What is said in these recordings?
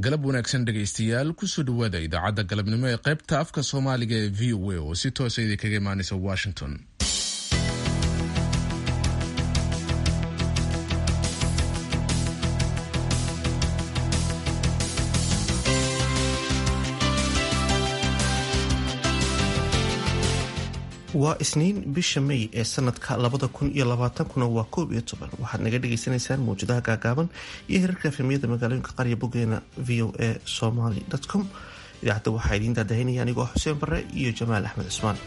galab wanaagsan dhegaystayaal kusoo dhowaada idaacadda galabnimo ee qaybta afka soomaaliga ee v o a oo si toosa idinkaga imaanaysa washington waa isniin bisha may ee sanadka labada kun iyo labaatankuna waa koob iyo toban waxaad naga dhagaysanaysaan mawjadaha gaagaaban iyo hirarka efemiyada magaalooyinka qarya bogeena v o a somaly com idaacadda waxaa idiin daadahinaya anigoo xuseen bare iyo jamaal axmed cusmaan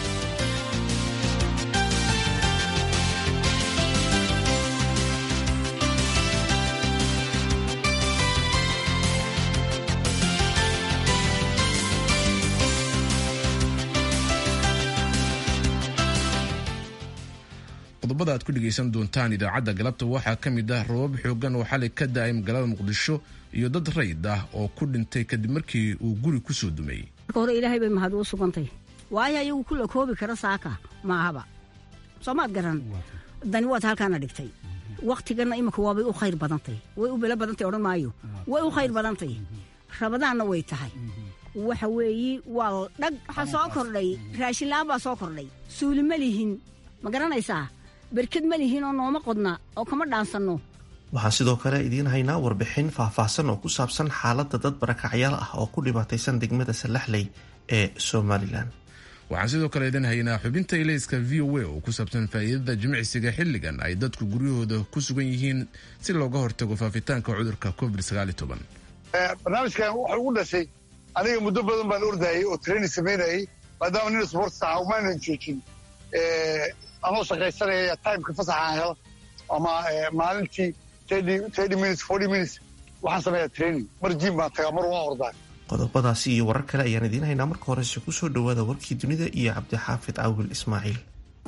qodobada aad ku dhegaysan doontaan idaacadda galabta waxaa ka mid ah rabab xoogan oo xalay ka da-ay magaalada muqdisho iyo dad rayid ah oo ku dhintay kadib markii uu guri kusoo dumay marka hore ilaahay bay mahad uu sugantay waayo ayagu kula koobi kara saaka maahaba soomaad garan dani waad halkaana dhigtay wakhtiganna imika waabay u khayr badantay way u belo badantay odhan maayo way u khayr badantay rabadaanna way tahay waxa weeyi waa dhag waxaa soo kordhay raashinla-aan baa soo kordhay suuli ma lihin ma garanaysaa berked ma lihiin oo nooma qodna oo kama dhaansanno waxaan sidoo kale idiin haynaa warbixin faahfaahsan oo ku saabsan xaaladda dad barakacyaal ah oo ku dhibaataysan degmada salaxley ee somalilan waxaan sidoo kale idin haynaa xubinta ilayska v o a oo ku saabsan faa'iidada jimicsiga xilligan ay dadku guryahooda ku sugan yihiin si looga hortago faafitaanka cudurka covid barnaamijkan wuxuu ugu dhashay aniga muddo badan baan ordayay oo training samaynayay maadaama nin sports aha umaanan joojin anoo shaqaysanaya timeka fasaxaan helo ama maalintii thirty minutes forty minutes waxaan sameeyaa training mar jiim baan tagaa mar waan ordaa qodobadaasi iyo warar kale ayaan idiin haynaa marka horese kusoo dhowaada warkii dunida iyo cabdixaafid caawil ismaaciil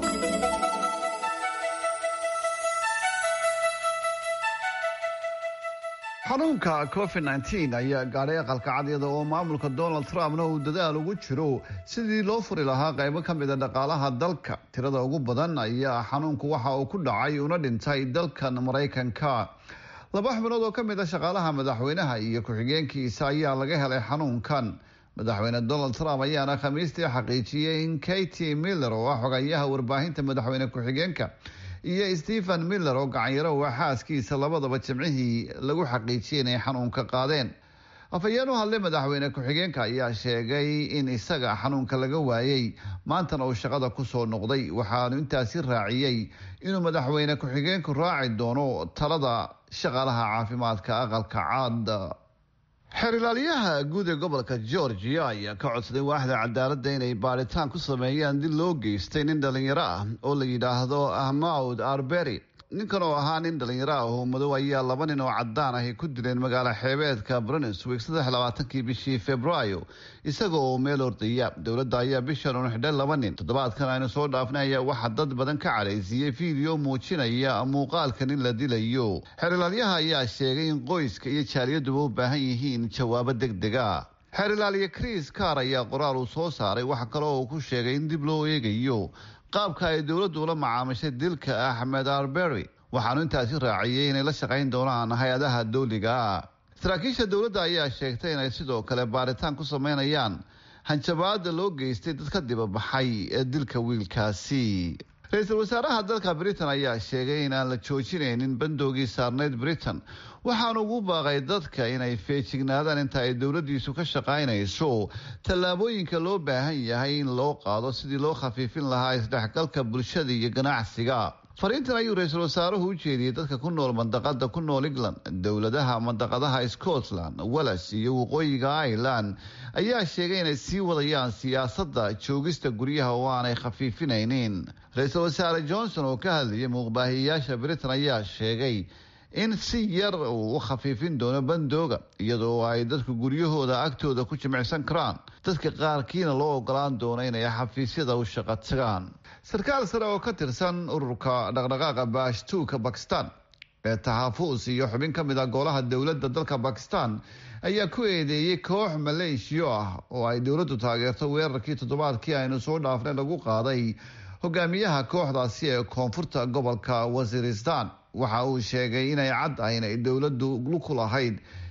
xanuunka covid nteen ayaa gaadhay aqalka cadyada oo maamulka donald trumpna uu dadaal ugu jiro sidii loo furi lahaa qaybo ka mida dhaqaalaha dalka tirada ugu badan ayaa xanuunku waxa uu ku dhacay una dhintay dalkan maraykanka laba xubnood oo ka mid a shaqaalaha madaxweynaha iyo ku-xigeenkiisa ayaa laga helay xanuunkan madaxweyne donald trump ayaana khamiistii xaqiijiyey in katy miller oo ah xogayaha warbaahinta madaxweyne ku-xigeenka iyo stephen miller oo gacanyaro waa xaaskiisa labadaba jimcihii lagu xaqiijiyay inay xanuunka qaadeen afhayeen u hadlay madaxweyne ku-xigeenka ayaa sheegay in isaga xanuunka laga waayey maantana uu shaqada kusoo noqday waxaanu intaasi raaciyey inuu madaxweyne ku-xigeenku raaci doono talada shaqaalaha caafimaadka aqalka caad xeerilaalyaha guud ee gobolka georgia ayaa ka codsaday waaxda cadaaladda inay baadhitaan ku sameeyaan dil loo geystay nin dhalinyaro ah oo la yidhaahdo ahmawd arbery ninkan oo ahaa nin dhalinyaro ah oo madow ayaa laba nin oo cadaan ahi ku dileen magaalo xeebeedka brunswick saddex labaatankii bishii februaayo isaga oo meel ordaya dowladda ayaa bishan unu xidhay laba nin toddobaadkan aynu soo dhaafnay ayaa waxaa dad badan ka cadhaysiiyey fiideo muujinaya muuqaalka nin la dilayo xeerilaalyaha ayaa sheegay in qoyska iyo jaaliyaduba u baahan yihiin jawaabo deg dega xeerilaalye chris car ayaa qoraal uu soo saaray waxa kale oo uu ku sheegay in dib loo eegayo qaabka ay dowladdu ula macaamishay dilka axmed arbery waxaanu intaasi raaciyey inay la shaqayn doonaan hay-adaha dowliga saraakiisha dowladda ayaa sheegtay inay sidoo kale baaritaan ku sameynayaan hanjabaada loo geystay dad ka dibabaxay ee dilka wiilkaasi ra-iisul wasaaraha dalka britain ayaa sheegay in aan la joojinaynin bandoogii saarneyd britain waxaanu ugu baaqay dadka inay feejignaadaan inta ay dowladiisu ka shaqaynayso tallaabooyinka loo baahan yahay in loo qaado sidii loo khafiifin lahaa isdhexgalka bulshada iyo ganacsiga fariintan ayuu ra-iisul wasaaruhu u jeediyey dadka ku nool mandaqada ku nool england dowladaha mandaqadaha scotland wales iyo waqooyiga ireland ayaa sheegay inay sii wadayaan siyaasadda joogista guryaha oo aanay khafiifinaynin ra-iisul wasaare johnson oo ka hadlayay muuqbaahiyayaasha britain ayaa sheegay in si yar uu u khafiifin doono bandooga iyadoo ay dadku guryahooda agtooda ku jimicsan karaan dadka qaarkiina loo ogolaan doono inay xafiisyada u shaqo tagaan sarkaal sare oo ka tirsan ururka dhaqdhaqaaqa baashtuuka bakistan ee taxafuus iyo xubin ka mid ah golaha dowladda dalka bakistan ayaa ku eedeeyey koox maleeshiyo ah oo ay dowladdu taageerto weerarkii toddobaadkii aynu soo dhaafnay lagu qaaday hogaamiyaha kooxdaasi ee koonfurta gobolka wasiiristan waxa uu sheegay inay cad ah inay dowladdu ku lahayd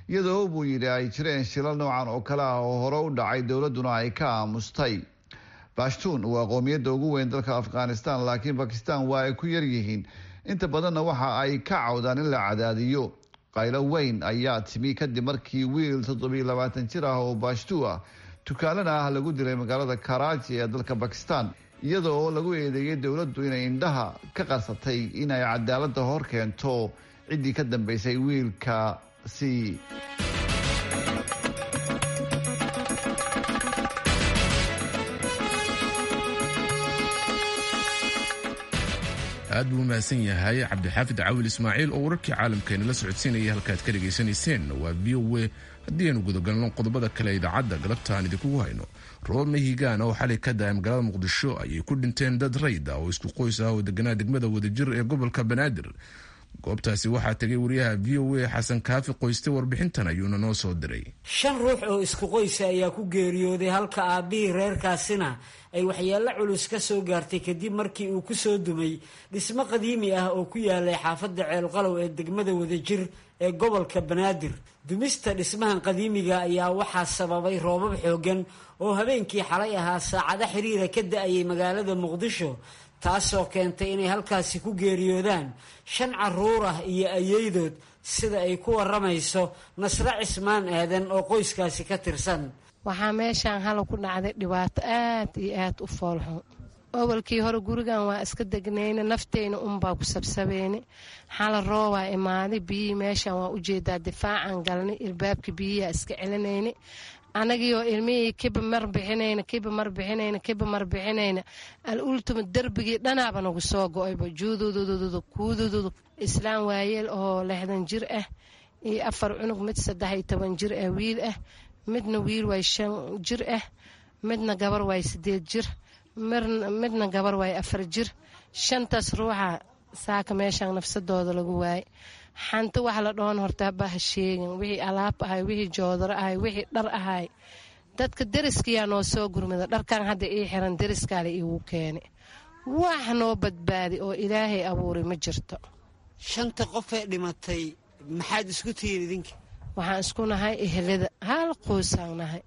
iyadoo buu yidhi ay jireen shilal noocan oo kale ah oo hore u dhacay dowladduna ay ka aamustay bashtuun waa qoomiyadda ugu weyn dalka afghanistan laakiin bakistan waa ay ku yaryihiin inta badanna waxa ay ka cawdaan in la cadaadiyo qaylo weyn ayaa timi kadib markii wiil toddobiyo labaatan jir ah oo bashtu ah tukaalana ah lagu dilay magaalada karaaji ee dalka bakistan iyada oo lagu eedeeyay dowladdu inay indhaha ka qarsatay inay cadaaladda hor keento ciddii ka dambeysay wiilkaasi aad buu u mahadsan yahay cabdixaafid cawil ismaaciil oo wararkii caalamkeena la socodsiinaya halkaad ka dhegaysanayseen waa v o a haddii aynu gudagalno qodobada kale idaacadda galabta aan idinkugu hayno roobab mahigaan oo xalay ka da-ay magaalada muqdisho ayay ku dhinteen dad rayd ah oo isku qoys ah oo deganaa degmada wadajir ee gobolka banaadir goobtaasi waxaa tegay wariyaha v o a xasan kaafi qoyste warbixintan ayuuna noo soo diray shan ruux oo isku qoysa ayaa ku geeriyooday halka aabbihii reerkaasina ay waxyeello culus ka soo gaartay kadib markii uu ku soo dumay dhismo qadiimi ah oo ku yaalay xaafadda ceelqalow ee degmada wadajir ee gobolka banaadir dumista dhismahan qadiimiga ayaa waxaa sababay roobab xooggan oo habeenkii xalay ahaa saacado xiriira ka da-ayay magaalada muqdisho taasoo keentay inay halkaasi ku geeriyoodaan shan caruur ah iyo ayeydood sida ay ku waramayso nasre cismaan aadan oo qoyskaasi ka tirsan waxaa meeshaan hala ku dhacday dhibaato aad iyo aad u foolxun awalkii hore gurigan waa iska degnayna nafteyna unbaa ku sabsabeyne xala roobaa imaaday biyihii meeshaan waa ujeedaa difaacan galnay ilbaabka biyihiaa iska celinayna anagiioo ilmihii kiba mar bixinayna kiba mar bixinayna kiba mar bixinayna al ultima derbigii dhanaaba nagu soo go-ayba juududududu kuudududu islaam waayeel oo lixdan jir ah iyo afar cunug mid saddex iyo toban jir ah wiil ah midna wiil waay shan jir ah midna gabar waay sideed jir midna gabar waay afar jir shantaas ruuxa saaka meeshaan nafsadooda lagu waayay xanti wax la dhoon hortaaba ha sheegin wixii alaab ahay wixii joodaro ahay wixii dhar ahay dadka deriskiyaa noo soo gurmada dharkan hadda ii xiran deriskaale iigu keeni wax noo badbaadi oo ilaahay abuuray ma jirto shanta qofee dhimatay maxaad isku tihiin idinka waxaan isku nahay ehelada hal qoysaan nahay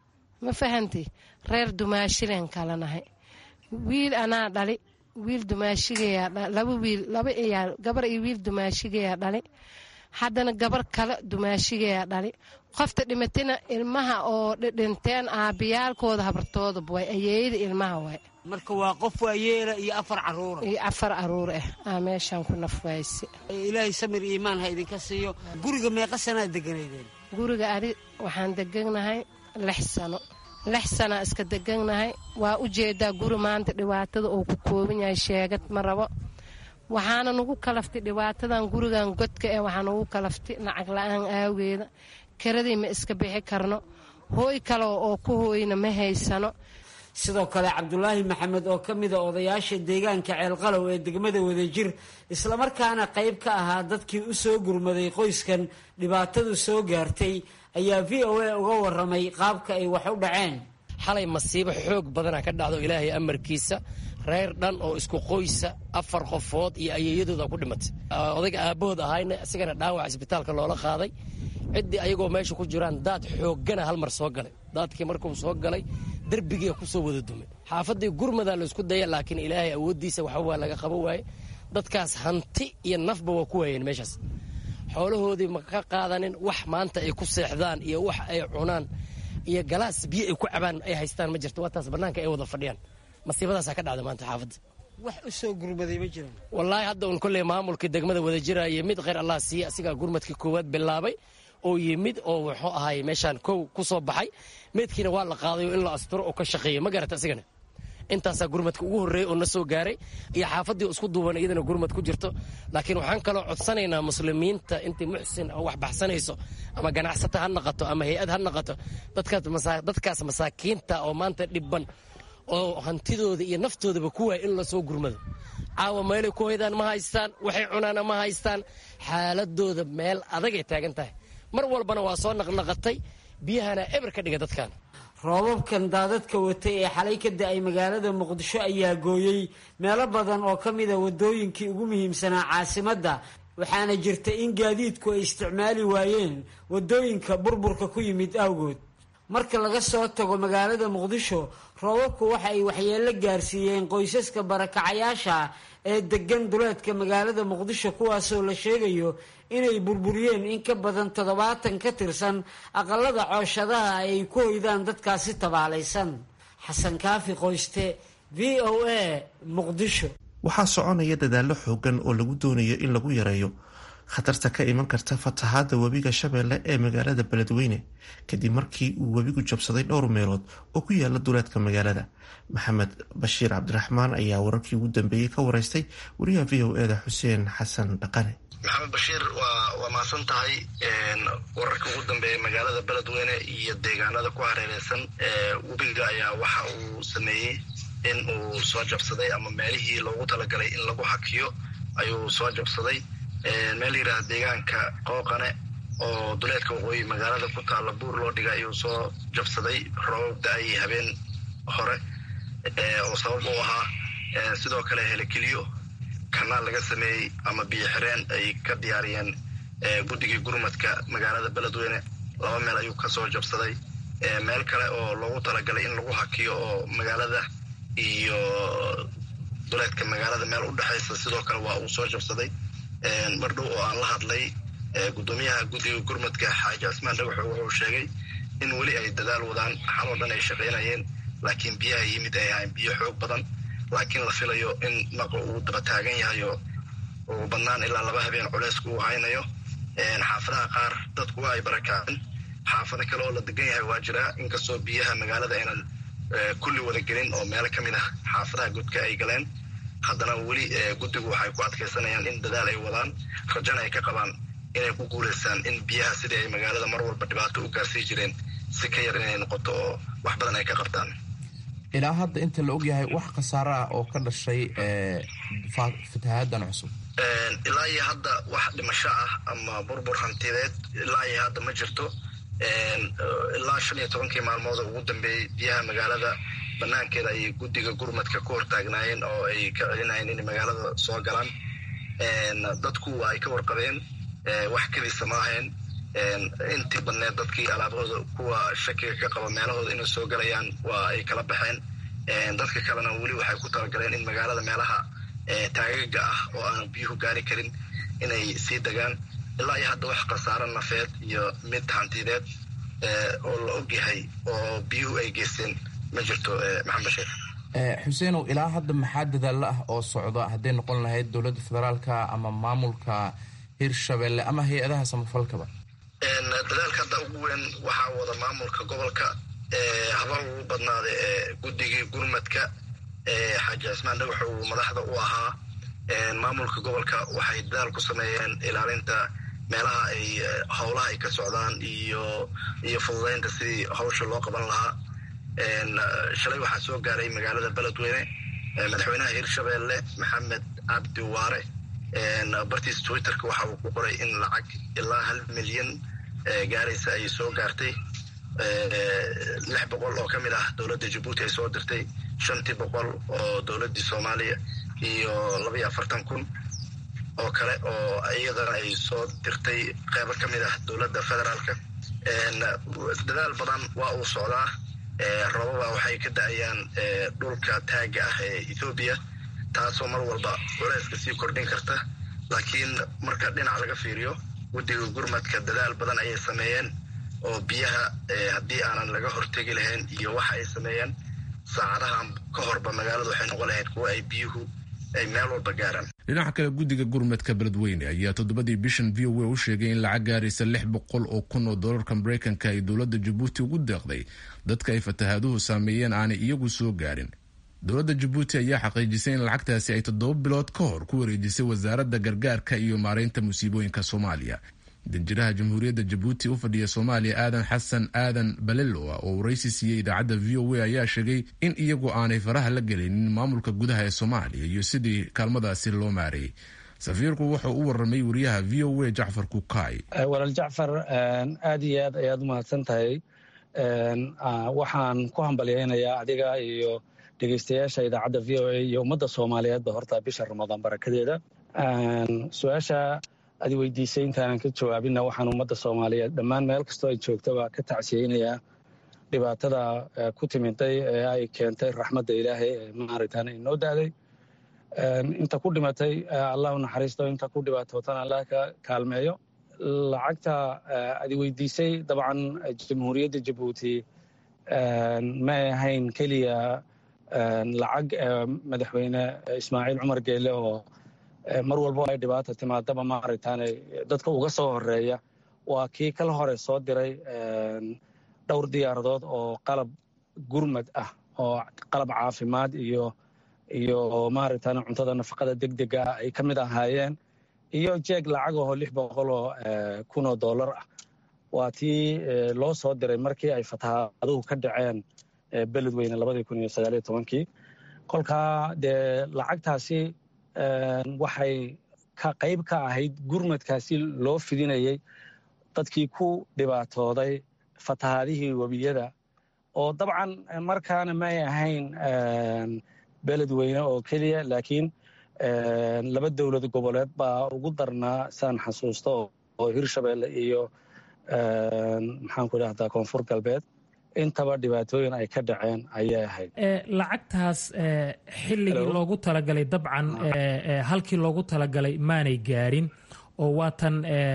ma fahanti reer dumaashileen kala nahay wiil anaa dhali wiil dumaashigayaa laba wiil laba iyaa gabar iyo wiil dumaashigayaa dhali haddana gabar kale dumaashigayaa dhali qofta dhimatina ilmaha oo dhinteen aabayaalkooda habartoodaba waay ayeeyada ilmaha waay marka waa qof waayeela iyo afar caruura iyo afar caruur ah aa meeshaan ku nafwayse ilaahay samir iimaan ha idinka siiyo guriga meeqa sanaa deganaydeen guriga adi waxaan deganahay lix sano lix sanaa iska deganahay waa u jeedaa guri maanta dhibaatada uu ku kooban yahay sheegad ma rabo waxaana nagu kalaftay dhibaatadan gurigan godka eh waxaa nagu kalaftay lacag la-aan aageeda karadii ma iska bixi karno hooy kale oo ku hooyna ma haysano sidoo kale cabdulaahi maxamed oo ka mida odayaasha deegaanka ceelqalow ee degmada wadajir islamarkaana qayb ka ahaa dadkii u soo gurmaday qoyskan dhibaatadu soo gaartay ayaa v o a uga waramay qaabka ay wax u dhaceen xalay masiibo xoog badana ka dhacdo ilaahay amarkiisa reer dhan oo isku qoysa afar qofood iyo ayeeyadooda ku dhimatay odayga aabbahood ahayna isigana dhaawac isbitaalka loola qaaday ciddii ayagoo meesha ku jiraan daad xooggana hal mar soo galay daadkii markuu soo galay derbigiia ku soo wada dumay xaafaddii gurmadaa laysku daya laakiin ilaahay awooddiisa waxa waa laga qabo waaye dadkaas hanti iyo nafba waa ku waayeen meeshaas xoolahoodii ma ka qaadanin wax maanta ay ku seexdaan iyo wax ay cunaan iyo galaas biyo ay ku cabaan ay haystaan ma jirto waataas bannaanka ay wada fadhiyaan masiibadaasaa ka dhacda maanta xaafadda wax u soo gurmaday ma jiraan wallaahi hadda un kolley maamulkii degmada wada jiraayo mid kheyr allah siiye asigaa gurmadkii koowaad bilaabay oo yimid oo wuxuu ahay meeshaan kow ku soo baxay meydkiina waa la qaadayo in la asturo oo ka shaqeeya ma garata asigana intaasaa gurmadka ugu horreeyey oo na soo gaaray iyo xaafaddii isku duuban iyadana gurmad ku jirto laakiin waxaan kaloo codsanaynaa muslimiinta intii muxsin oo wax baxsanayso ama ganacsata ha naqato ama hay-ad ha naqato dadkaas masaakiinta oo maanta dhibban oo hantidooda iyo naftoodaba ku waaya in lasoo gurmado caawa meelay ku hoydaan ma haystaan waxay cunaana ma haystaan xaaladooda meel adagay taagan tahay mar walbana waa soo naqnaqatay biyahana eber ka dhiga dadkan roobabkan daadadka watay ee xalay ka da-ay magaalada muqdisho ayaa gooyey meelo badan oo ka mida wadooyinkii ugu muhiimsanaa caasimadda waxaana jirta in gaadiidku ay isticmaali waayeen waddooyinka burburka ku yimid awgood marka laga soo tago magaalada muqdisho roobabku waxa ay waxyeello gaarsiiyeen qoysaska barakacayaasha ee degan duleedka magaalada muqdisho kuwaasoo la sheegayo inay burburiyeen in ka badan toddobaatan ka tirsan aqalada cooshadaha ay ku hoydaan dadkaasi tabaalaysan xasan kaafi qoyste v o a muqdisho waxaa soconaya dadaallo xoogan oo lagu doonayo in lagu yareeyo khatarta ka iman karta fatahaadda webiga shabeelle ee magaalada beledweyne kadib markii uu webigu jabsaday dhowr meelood oo ku yaala duleedka magaalada maxamed bashiir cabdiraxmaan ayaa wararkii ugu dambeeyey ka wareystay wariyaha v o eda xuseen xasan dhaqane maxamed bashiir waa waa mahadsan tahay wararka ugu dambeeya magaalada beledweyne iyo deegaanada ku hareereysan webiga ayaa waxa uu sameeyey in uu soo jabsaday ama meelihii loogu talagalay in lagu hakiyo ayuu soo jabsaday meel yidhaha deegaanka qooqane oo duleedka waqooyi magaalada ku taalla buur loo dhigay ayuu soo jabsaday roobab da-ay habeen hore oo sabab u ahaa sidoo kale helekeliyo kanaal laga sameeyey ama biyo xireen ay ka diyaariyeen guddigii gurmadka magaalada beledweyne laba meel ayuu kasoo jabsaday meel kale oo loogu talagalay in lagu hakiyo oo magaalada iyo duleedka magaalada meel u dhexaysa sidoo kale waa uu soo jabsaday mar dhow oo aan la hadlay guddoomiyaha guddiga gurmadka xaaji cismaan dhagaxo wuxuu sheegay in weli ay dadaal wadaan xaloo dhan ay shaqaynayeen laakiin biyaha yimid ay ahayn biyo xoog badan laakiin la filayo in naqa uu daba taagan yahay oo ugu badnaan ilaa laba habeen culeysku uu haynayo xaafadaha qaar dadku waa ay barakaceen xaafado kale oo la degan yahay waa jiraa inkastoo biyaha magaalada aynan kulli wada gelin oo meelo ka mid ah xaafadaha godka ay galeen haddana weli guddigu waxay ku adkaysanayaan in dadaal ay wadaan rajana ay ka qabaan inay ku guulaystaan in biyaha sidii ay magaalada mar walba dhibaato u gaarsii jireen si ka yar inay noqoto oo wax badan ay ka qabtaan ilaa hadda inta la ogyahay wax khasaaro ah oo ka dhashay fatahaaddan cusub ilaa iyo hadda wax dhimasho ah ama burbur hantideed ilaa iyo hadda ma jirto ilaa shan iyo tobankii maalmood oo ugu dambeeyey biyaha magaalada banaankeeda ayay guddiga gurmadka ku hortaagnaayeen oo ay ka celinayeen inay magaalada soo galaan dadku waa ay ka warqabeen wax keliisa ma ahayn intii badneed dadkii alaabahooda kuwa shakiga ka qaba meelahooda inay soo galayaan waa ay kala baxeen dadka kalena weli waxay ku talagaleen in magaalada meelaha taagaga ah oo aanan biyuhu gaari karin inay sii degaan ilaa iyo hadda wax khasaaro nafeed iyo mid hantideed oo la ogyahay oo biyuhu ay geysteen ma jirto maxamed bashiir xuseenow ilaa hadda maxaa dadaallo ah oo socda hadday noqon lahayd dowladda federaalka ama maamulka hirshabelle ama hay-adaha samafalkaba dadaalka hadda ugu weyn waxaa wada maamulka gobolka haba ugu badnaada guddigii gurmadka xaaji cismaan dhagax uu madaxda u ahaa maamulka gobolka waxay dadaal ku sameeyeen ilaalinta meelaha ay howlaha ay ka socdaan iyo iyo fududeynta sidii hawsha loo qaban lahaa shalay waxaa soo gaaray magaalada beledweyne madaxweynaha hirshabelle maxamed cabdi waare bartiis twitterka waxa uu ku qoray in lacag ilaa hal milyan gaaraysa ay soo gaartay lix boqol oo ka mid ah dowladda jabuuti ay soo dirtay shantii boqol oo dowladdii soomaaliya iyo labaiyo afartan kun oo kale oo iyadana ay soo dirtay qeybo ka mid ah dowladda federaalka dadaal badan waa uu socdaa roobaba waxay ka da-ayaan dhulka taaga ah ee ethoobiya taasoo mar walba culeyska sii kordhin karta laakiin marka dhinac laga fiiriyo guddiga gurmadka dadaal badan ayay sameeyeen oo biyaha haddii aanan laga hortegi lahayn iyo waxa ay sameeyeen saacadahan ka horba magaaladu waxay noqon lahayd kuwa ay biyuhu ay meel walba gaaraan dhinaca kale guddiga gurmadka beledweyne ayaa toddobadii bishan v o a u sheegay in lacag gaaraysa lix boqol oo kun oo doolarka mareykanka ay dowladda jabuuti ugu deeqday dadka ay fatahaaduhu saameeyeen aanay iyagu soo gaarin dowladda jabuuti ayaa xaqiijisay in lacagtaasi ay toddoba bilood ka hor ku wareejisay wasaaradda gargaarka iyo maareynta musiibooyinka soomaaliya danjiraha jamhuuriyadda jabuuti u fadhiya soomaaliya aadan xasan aadan baleloa oo waraysi siiyey idaacadda v o a ayaa sheegay in iyagu aanay faraha la gelinin maamulka gudaha ee soomaaliya iyo sidii kaalmadaasi loo maareeyey safiirku wuxuu u warramay wariyaha v o a jacfar kukaay walaal jacfar aad iyo aad ayaad u mahadsan tahay waxaan ku hambalyaynayaa adiga iyo dhegeystayaasha idaacadda v o a iyo ummadda soomaaliyeedba horta bisha ramadaan barakadeeda su-aasha adi weydiisay intaanan ka jawaabinna waxaan ummadda soomaaliyeed dhammaan meel kastoo ay joogtaba ka tacsiyeynayaa dhibaatada ku timiday ee ay keentay raxmadda ilaahay ee maaragtaan inoo daaday inta ku dhimatay allah u naxariisto inta ku dhibaatootana allah ka kaalmeeyo lacagta adi weydiisay dabcan jamhuuriyadda jabuuti ma ay ahayn keliya lacag madaxweyne ismaaciil cumar geele oo mar walbo ay dhibaata timaadaba maaragtaane dadka uga soo horeeya waa kii kala hore soo diray dhowr diyaaradood oo qalab gurmad ah oo qalab caafimaad iyo iyo maaragtaan cuntada nafaqada degdega ah ay ka mid ahaayeen iyo jeeg lacag oo lix boqol oo kun oo dollar ah waa tii loo soo diray markii ay fatahaaduhu ka dhaceen beledweyne labadii kun iyo sagaaliyo tobankii kolkaa dee lacagtaasi waxay ka qayb ka ahayd gurmadkaasi loo fidinayay dadkii ku dhibaatooday fatahaadihii webiyada oo dabcan markaana may ahayn beledweyne oo keliya laakiin laba dowlad goboleed baa ugu darnaa saan xasuusto oo hirshabeelle iyo maxaan ku idhahdaa koonfur galbeed intaba dhibaatooyin ay ka dhaceen ayay ahayd lacagtaas xilligii loogu talagalay dabcan halkii loogu talagalay maanay gaarin oo waatan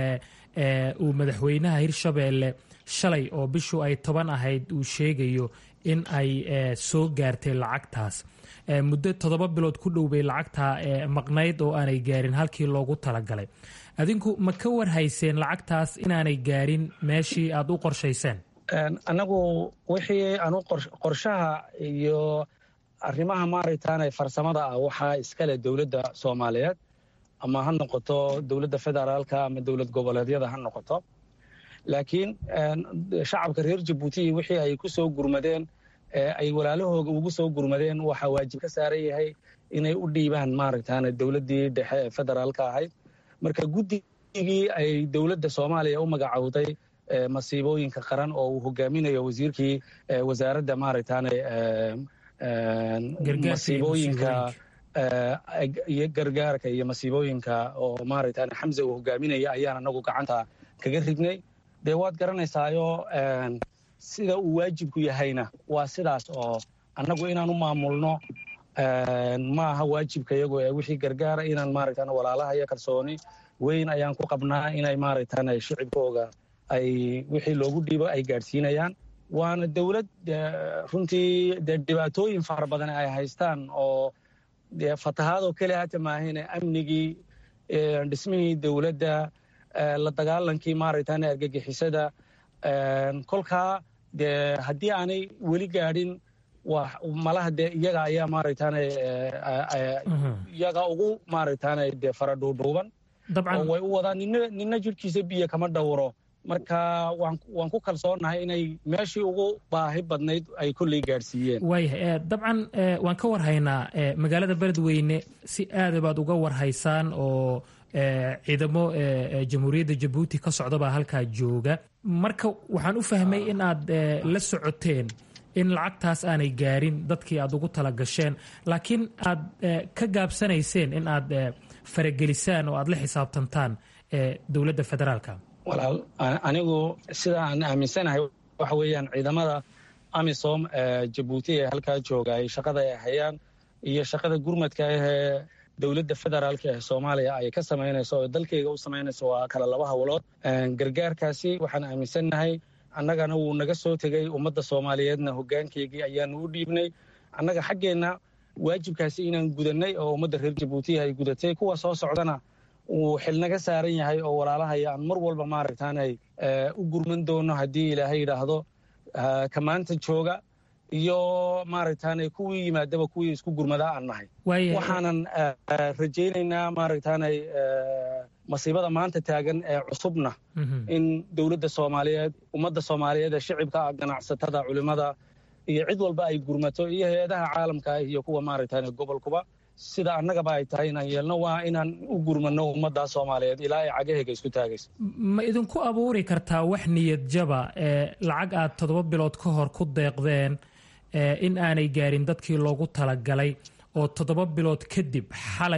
uu madaxweynaha hirshabeelle shalay oo bishu ay toban ahayd uu sheegayo in ay soo gaartay lacagtaas muddo toddoba bilood ku dhow bay lacagtaa maqnayd oo aanay gaarin halkii loogu talagalay adinku ma ka warhayseen lacagtaas inaanay gaarin meeshii aad u qorshayseen annagu wixii anu qorshaha iyo arrimaha maaragtaane farsamada ah waxaa iskale dowladda soomaaliyeed ama ha noqoto dowladda federaalka ama dowlad goboleedyada ha noqoto laakiin shacabka reer jabuuti wixii ay ku soo gurmadeen ay walaalahooga ugu soo gurmadeen waxaa waajib ka saaran yahay inay u dhiibaan maaragtaane dowladdii dhexe ee federaalka ahayd marka guddigii ay dowladda soomaaliya u magacowday masiibooyinka qaran oo uu hogaaminayo wasiirkii wasaaradda maaragtaane masiibooyinka iyo gargaarka iyo masiibooyinka oo maaragtaane xamse uu hogaaminaya ayaan anagu gacanta kaga rignay dee waad garanaysaayo sida uu waajibku yahayna waa sidaas oo annagu inaan u maamulno ma aha waajibka iyagu ee wixii gargaara inaan maaragtaan walaalaha iyo kalsooni weyn ayaan ku qabnaa inay maaragtaan shicibkooga ay wixii loogu dhiibo ay gaadhsiinayaan waana dowlad runtii dee dhibaatooyin fara badan ay haystaan oo dee fatahaadoo keliya hata maahine amnigii dhismihii dowladda la dagaalankii maaragtaan argagixisada kolkaa dee haddii aanay weli gaadhin malaha dee iyaga ayaa maaragtaan iyaga ugu maaragtaan dee fara dhuudhuuban oo way u wadaan nina nina jidhkiisa biyo kama dhowro marka waan ku kalsoonahay inay meeshii ugu baahi badnayd ay kolley gaadhsiiyeen waayahay dabcan waan ka warhaynaa magaalada beledweyne si aada baad uga warhaysaan oo ciidamo jamhuuriyadda jabuuti ka socdabaa halkaa jooga marka waxaan u fahmay in aad la socoteen in lacagtaas aanay gaarin dadkii aad ugu tala gasheen laakiin aad ka gaabsanayseen in aad faragelisaan oo aad la xisaabtantaan dowladda federaalka walaal anigu sida aan aaminsanahay waxa weeyaan ciidamada amisom jabuuti ee halkaa jooga ay shaqada ay hayaan iyo shaqada gurmadka ahee dowladda federaalka ee soomaaliya ay ka samaynayso oo dalkeyga u samaynayso waa kala laba hawlood gargaarkaasi waxaan aaminsannahay annagana wuu naga soo tegey ummadda soomaaliyeedna hoggaankeygii ayaanu u dhiibnay annaga xaggeenna waajibkaasi inaan gudannay oo ummadda reer jabuuti ay gudatay kuwa soo socdana uu xilnaga saaran yahay oo walaalahaya aan mar walba maaragtaanay u gurman doono haddii ilaahay yidhaahdo ka maanta jooga iyo maaragtaanay kuwii yimaadaba kuwii isku gurmadaa aan nahay waxaanan rajaynaynaa maaragtaanay masiibada maanta taagan ee cusubna in dowladda soomaaliyeed ummadda soomaaliyeed ee shicibka ganacsatada culimmada iyo cid walba ay gurmato iyo hay-adaha caalamka ah iyo kuwa maaragtaanay gobolkuba sida annagaba ay tahay inaan yeelno waa inaan u gurmano ummadda soomaaliyeed ilaa ay cagaheyga isku taagayso ma idinku abuuri kartaa wax niyad jaba ee lacag aad toddoba bilood ka hor ku deeqdeen in aanay gaarin dadkii loogu talagalay oo toddoba bilood kadib xalay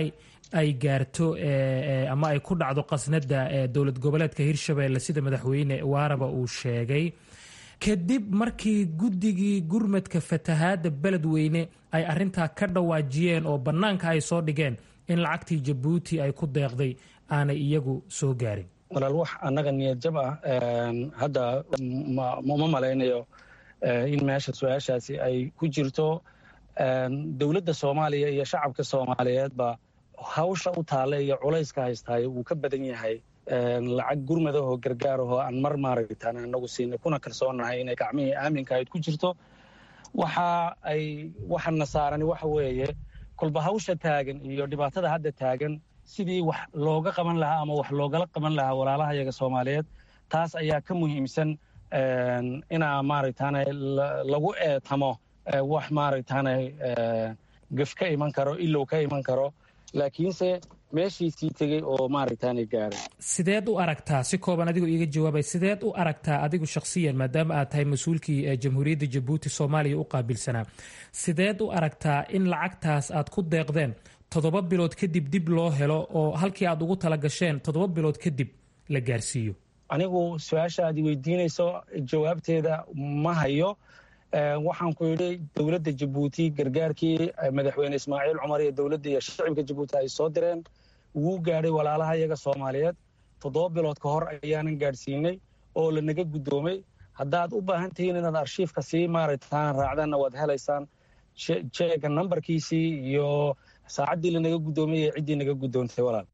ay gaarto ama ay ku dhacdo qasnada dowlad goboleedka hirshabelle sida madaxweyne waaraba uu sheegay kadib markii guddigii gurmadka fatahaadda beledweyne ay arintaa ka dhawaajiyeen oo bannaanka ay soo dhigeen in lacagtii jabuuti ay ku deeqday aanay iyagu soo gaarin walaal wax annaga niyad jab ah hadda ma malaynayo in meesha su-aashaasi ay ku jirto dowladda soomaaliya iyo shacabka soomaaliyeedba hawsha u taalla iyo culayska haystaayo wuu ka badan yahay lacag gurmadahoo gargaarahoo aan mar maaragtaan anagu siinay kuna kalsoonahay inay gacmihii aaminka ayd ku jirto waxa ay waxana saarani waxa weeye kolba hawsha taagan iyo dhibaatada hadda taagan sidii wax looga qaban lahaa ama wax loogala qaban lahaa walaalaha yaga soomaaliyeed taas ayaa ka muhiimsan inaa maaragtaane lagu eetamo wax maaragtaane gaf ka iman karo ilow ka iman karo laakiinse meeshiisii tegey oo maaragtaane gaaray sideed u aragtaa si kooban adigoo iiga jawaabay sideed u aragtaa adigu shakhsiyan maadaama aad tahay mas-uulkii jamhuuriyadda jabuuti soomaaliya u qaabilsanaa sideed u aragtaa in lacagtaas aad ku deeqdeen toddoba bilood kadib dib loo helo oo halkii aad ugu tala gasheen toddoba bilood kadib la gaarsiiyo anigu su-aasha aad weydiinayso jawaabteeda ma hayo waxaan ku yidhi dowladda jabuuti gargaarkii madaxweyne ismaaciil cumar iyo dowladda iyo shicibka jabuuti ay soo direen wuu gaadhay walaalaha iyaga soomaaliyeed toddoba bilood ka hor ayaanan gaadhsiinay oo lanaga guddoomay haddaad u baahan tihiin inaad arshiifka sii maaragtaan raacdaanna waad helaysaan jeega nambarkiisii iyo saacaddii lanaga guddoomay ee ciddii naga guddoontay walaal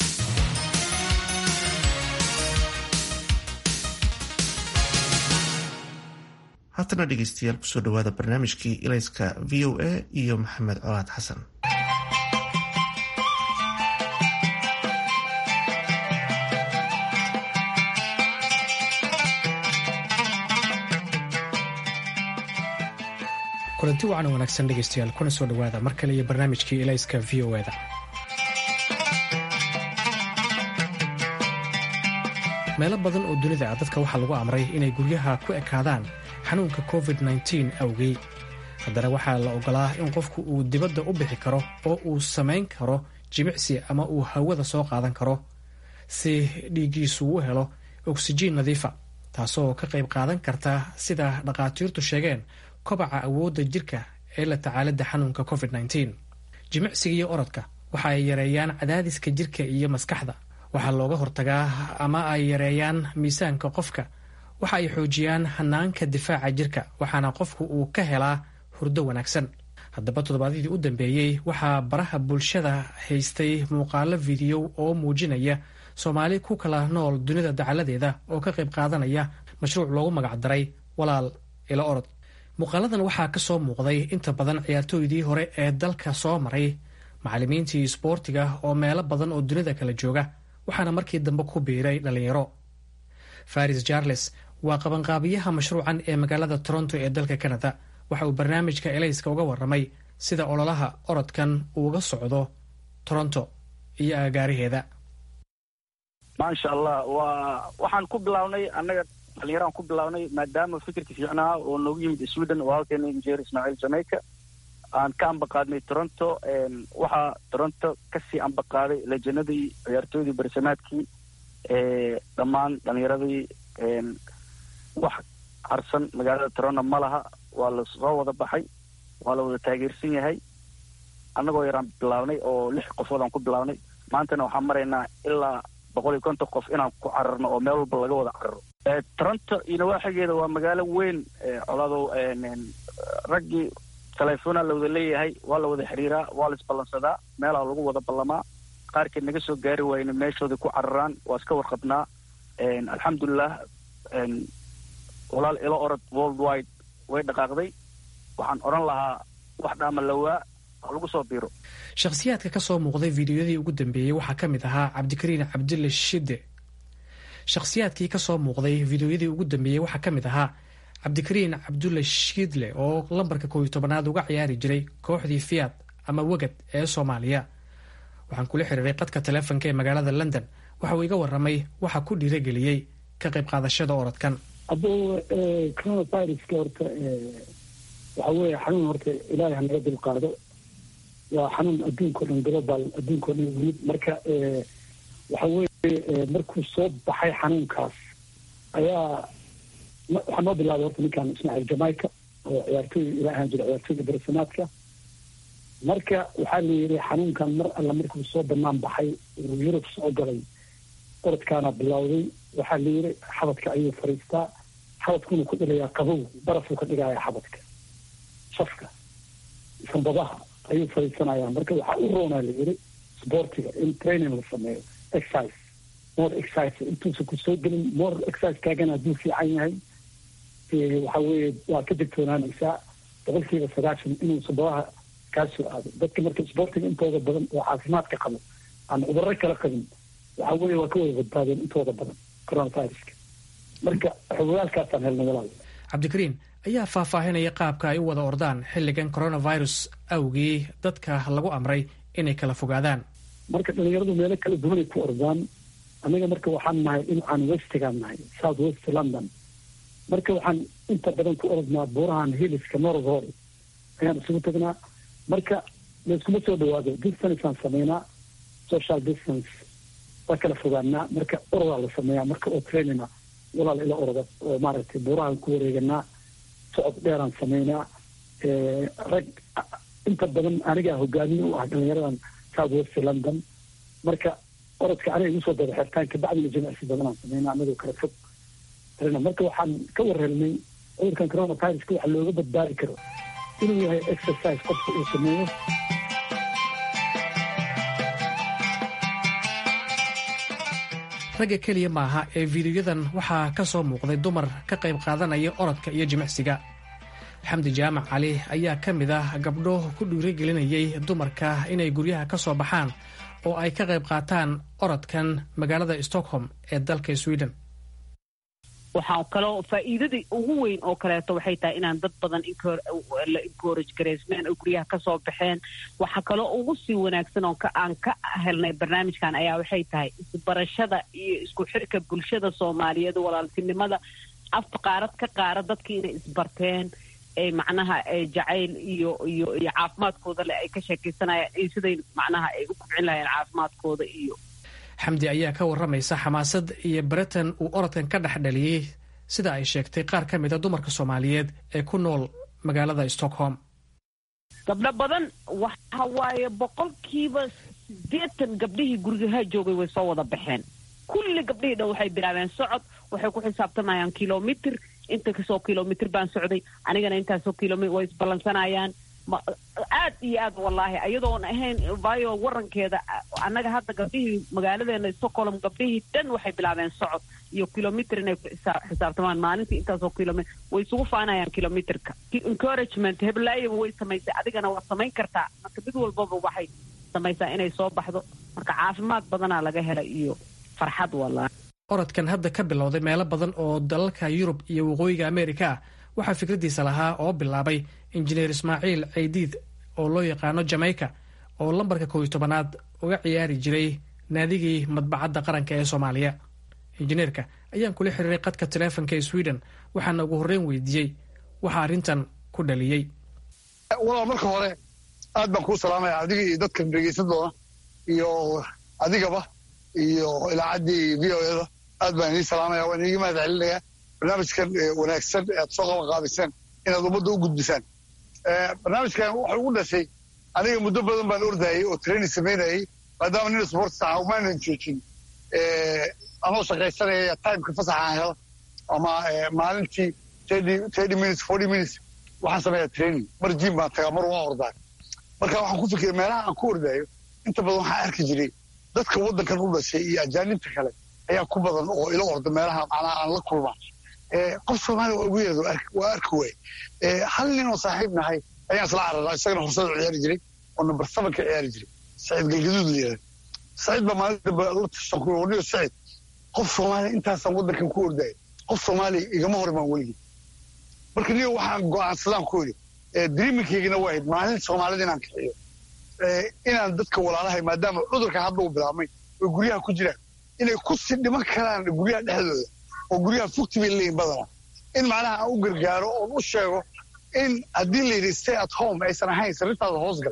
haatana dhegeystayaal kusoo dhawaada barnaamijkii ilayska v o a iyo maxamed colaad xasan kulanti wacan oo wanaagsan dhegeystayaal kuna soo dhowaada mar kale iyo barnaamijkii ilayska v o eda meelo badan oo dunida ah dadka waxaa lagu amray inay guryaha ku ekaadaan xanuunka covid-9 awgey haddana waxaa la ogolaa in qofku uu dibadda u bixi karo oo uu samayn karo jimicsi ama uu hawada soo qaadan karo si dhiiggiisu u helo oksijiin nadiifa taasoo ka qayb qaadan karta sida dhakhaatiirtu sheegeen kobaca awoodda jirka ee la tacaalidda xanuunka covid-9 jimicsiga iyo orodka waxa ay yareeyaan cadaadiska jirka iyo maskaxda waxaa looga hortagaa ama ay yareeyaan miisaanka qofka waxa ay xoojiyaan hanaanka difaaca jirka waxaana qofku uu ka helaa hurdo wanaagsan haddaba toddobaadyadii u dambeeyey waxaa baraha bulshada haystay muuqaalo fidiyo oo muujinaya soomaali ku kala nool dunida dacaladeeda oo ka qayb qaadanaya mashruuc loogu magacdaray walaal ilo orod muuqaaladan waxaa ka soo muuqday inta badan ciyaartooydii hore ee dalka soo maray macallimiintii isboortiga oo meelo badan oo dunida kala jooga waxaana markii dambe ku biiray dhallinyaro faris jarles waa qabanqaabiyaha mashruucan ee magaalada toronto ee dalka canada waxa uu barnaamijka elayska uga waramay sida ololaha orodkan uuga socdo toronto iyo agagaaraheeda maasha allah waa waxaan ku bilaabnay annaga dhalinyaraan ku bilaabnay maadaama fikirka fiicnaa oo noogu yimid sweden oo halkeena injeer ismaaciil jamaica aan ka ambaqaadnay toronto waxaa toronto kasii ambaqaaday lejanadii ciyaartooydii barsamaadkii dhammaan dhalinyaradii wax harsan magaalada toronto ma laha waa la soo wada baxay waa la wada taageersan yahay annagoo yaraan bilaabnay oo lix qofood aan ku bilaabnay maantana waxaan maraynaa ilaa boqol iyo konton qof inaan ku cararno oo meel walba laga wada cararo toronto iyo nawaaxigeeda waa magaalo weyn coladow raggii telefoona la wada leeyahay waa la wada xiriiraa waa la isballansadaa meelaa lagu wada ballamaa qaarkeed naga soo gaari waayna meeshoodii ku cararaan waa iska warqabnaa alxamdulilah walaal ilo orod world wide way dhaqaaqday waxaan odhan lahaa wax dhaama lawaa ha lagu soo biiro shakhsiyaadka ka soo muuqday fiidiyodii ugu dambeeyey waxaa ka mid ahaa cabdikariin cabdille shide shakhsiyaadkii ka soo muuqday fiidiyoyadii ugu dambeeyey waxaa ka mid ahaa cabdikariin cabdulle shiidle oo lambarka koob iyo tobanaad uga ciyaari jiray kooxdii fiat ama wegad ee soomaaliya waxaan kula xiriiray qadka taleefonka ee magaalada london waxa uu iga waramay waxa ku dhiirageliyey ka qayb qaadashada orodkan hadduu coronaviruska horta waxa weeye xanuun horta ilaahay hanaga dul qaado waa xanuun adduunkao dhan global adduunkao dhan yimid marka waxa weeye markuu soo baxay xanuunkaas ayaa waxaa noo bilaabay horta ninkan ismaaciil jamaica oo ciyaartooy ila ahaan jira ciyaartooyda beresamaadka marka waxaa la yidhi xanuunkan mar alla markuu soo banaan baxay uu yurub soo galay orodkaana bilowday waxaa la yidhi xabadka ayuu fadhiistaa xabadkuna ku dhigayaa qabow barafuu ka dhigayaa xabadka shafka sanbadaha ayuu fadhiisanayaa marka waxaa u roonaa la yidhi sportiga in training la sameeyo exercise more exercise intuusan ku soo gelin more exercise kaagana hadduu fiican yahay waxa weeye waa ka digtoonaanaysaa boqolkiiba sagaashan inuu sanbadaha kaa soo aado dadka marka sportiga intooda badan oo caafimaadka qabo aan cudurro kala qabin waxa weeye waa ka wada badbaadeen intooda badan coronaviruska marka xogogaalkaasaan helnay walaal cabdikariin ayaa faahfaahinaya qaabka ay u wada ordaan xilligan coronavirus awgii dadka lagu amray inay kala fogaadaan marka dhalinyaradu meelo kala duwanay ku ordaan aniga marka waxaan nahay dhinacaan westigaan nahay south west london marka waxaan inta badan ku ordnaa buurahan hiliska north hall ayaan isugu tagnaa marka layskuma soo dhawaado distanceaan sameynaa social distance waa kala fogaanaa marka orodaa la sameeyaa marka oo trainina walaal ila orda oo maaragtay buurahaan ku wareeganaa socod dheeraan sameynaa rag inta badan anigaa hogaamiye u ah dhalinyaradan south west london marka orodka aniga igu soo daba xirtaan kabacdina jimicsi badanaan sameynaa anagoo kala fog marka waxaan ka warhelnay cudurkan coronaviruska waxa looga badbaadi karo inuu yahay exercise qofka uu sameeyo ragga keliya maaha ee fiidiyoyadan waxaa ka soo muuqday dumar ka qayb qaadanaya orodka iyo jimicsiga xamdi jaamac cali ayaa ka mid ah gabdho ku dhiirigelinayay dumarka inay guryaha ka soo baxaan oo ay ka qayb qaataan orodkan magaalada stockholm ee dalka sweden waxaa kaloo faa'iidadii ugu weyn oo kaleeto waxay tahay inaan dad badan la encourage gareysmeen oo guryaha kasoo baxeen waxaa kaloo ugu sii wanaagsan oo aan ka helnay barnaamijkan ayaa waxay tahay isbarashada iyo isku xirka bulshada soomaaliyeed walaaltinimada afka qaarad ka qaara dadkii inay isbarteen ee macnaha jacayl iyo iyo iyo caafimaadkooda leh ay ka sheekaysanayaan iyo siday macnaha ay u kubcin lahayeen caafimaadkooda iyo xamdi ayaa ka warramaysa xamaasad iyo baritan uu orodkan ka dhex dhaliyey sida ay sheegtay qaar ka mid a dumarka soomaaliyeed ee ku nool magaalada stockholm gabdho badan waxa waaye boqolkiiba siddeetan gabdhihii gurigaha joogay way soo wada baxeen kulli gabdhihii dhan waxay bilaabeen socod waxay ku xisaabtamayaan kilomitr inta kasoo kilomitr baan socday anigana intaasoo kilomit way isballansanayaan aad iyo aad wallaahi ayadoon ahayn vayo warankeeda annaga hadda gabdhihii magaaladeena stockholm gabdhihii dhan waxay bilaabeen socod iyo kilomitr inay ku xisaabtamaan maalintii intaasoo kilomit way isugu faanayaan kilomitrka encouragement heblaayaba way samaysay adigana waad samayn kartaa marka mid walbaba waxay samaysaa inay soo baxdo marka caafimaad badanaa laga helay iyo farxad wallaahi orodkan hadda ka bilowday meelo badan oo dalalka yurub iyo waqooyiga ameerika ah waxaa fikraddiisa lahaa oo bilaabay injineer ismaaciil caydiid oo loo yaqaano jamaica oo lambarka kooiyo tobanaad uga ciyaari jiray naadigii madbacadda qaranka ee soomaaliya injineerka ayaan kula xiriiray qadka taleefonka ee sweden waxaana ugu horreyn weydiiyey waxaa arrintan ku dhaliyey walaal marka hore aad baan kuu salaamaya adiga iyo dadkan dhegeysan doona iyo adigaba iyo ilaacaddii v o eda aad baan inii salaamaya waan iiga mahad celinayaa barnaamijkan wanaagsan ee aad soo qaban qaadiseen inaad ummadda u gudbisaan barnaamijkan wuxuu ugu dhashay aniga muddo badan baan ordayay oo training samaynayay maadaama nin sports aha umaanan joojin anoo shaqaysanaya timeka fasaxa aan helo ama maalintii thirty minutes forty minutes waxaan sameeyaa training mar jim baan tagaa mar waan ordaa marka waxaan ku fikiray meelaha aan ku ordaayo inta badan waxaan arki jiray dadka waddankan u dhashay iyo ajaanibta kale ayaa ku badan oo ila orda meelaha macnaha aan la kulmaa qof soomaaliya waa ugu yeerado waa arki waay hal nin oo saaxiib nahay ayaan isla cararaa isagana horsada ciyaari jiray oo number seven ka ciyaari jiray saciid galgaduud la yidhahda saciid baa maalin dambe la tashan ku wadhiyo saciid qof soomaaliya intaasaan waddankan ku ordaya qof soomaaliya igama hor imaan weligii marka niyo waxaan go'aansadaan ku yidhi dreamingkaygana waa ahayd maalin soomaalida inaan kaxiyo inaan dadka walaalahay maadaama cudurka hadda uu bilaabmay oo guryaha ku jiraan inay ku sii dhiman karaan guryaha dhexdooda oo guryaha fugti bay leeyihin badana in macnaha aan u gargaaro oon u sheego in haddii la yidhi stay at home aysan ahayn sariirtaada hoos gal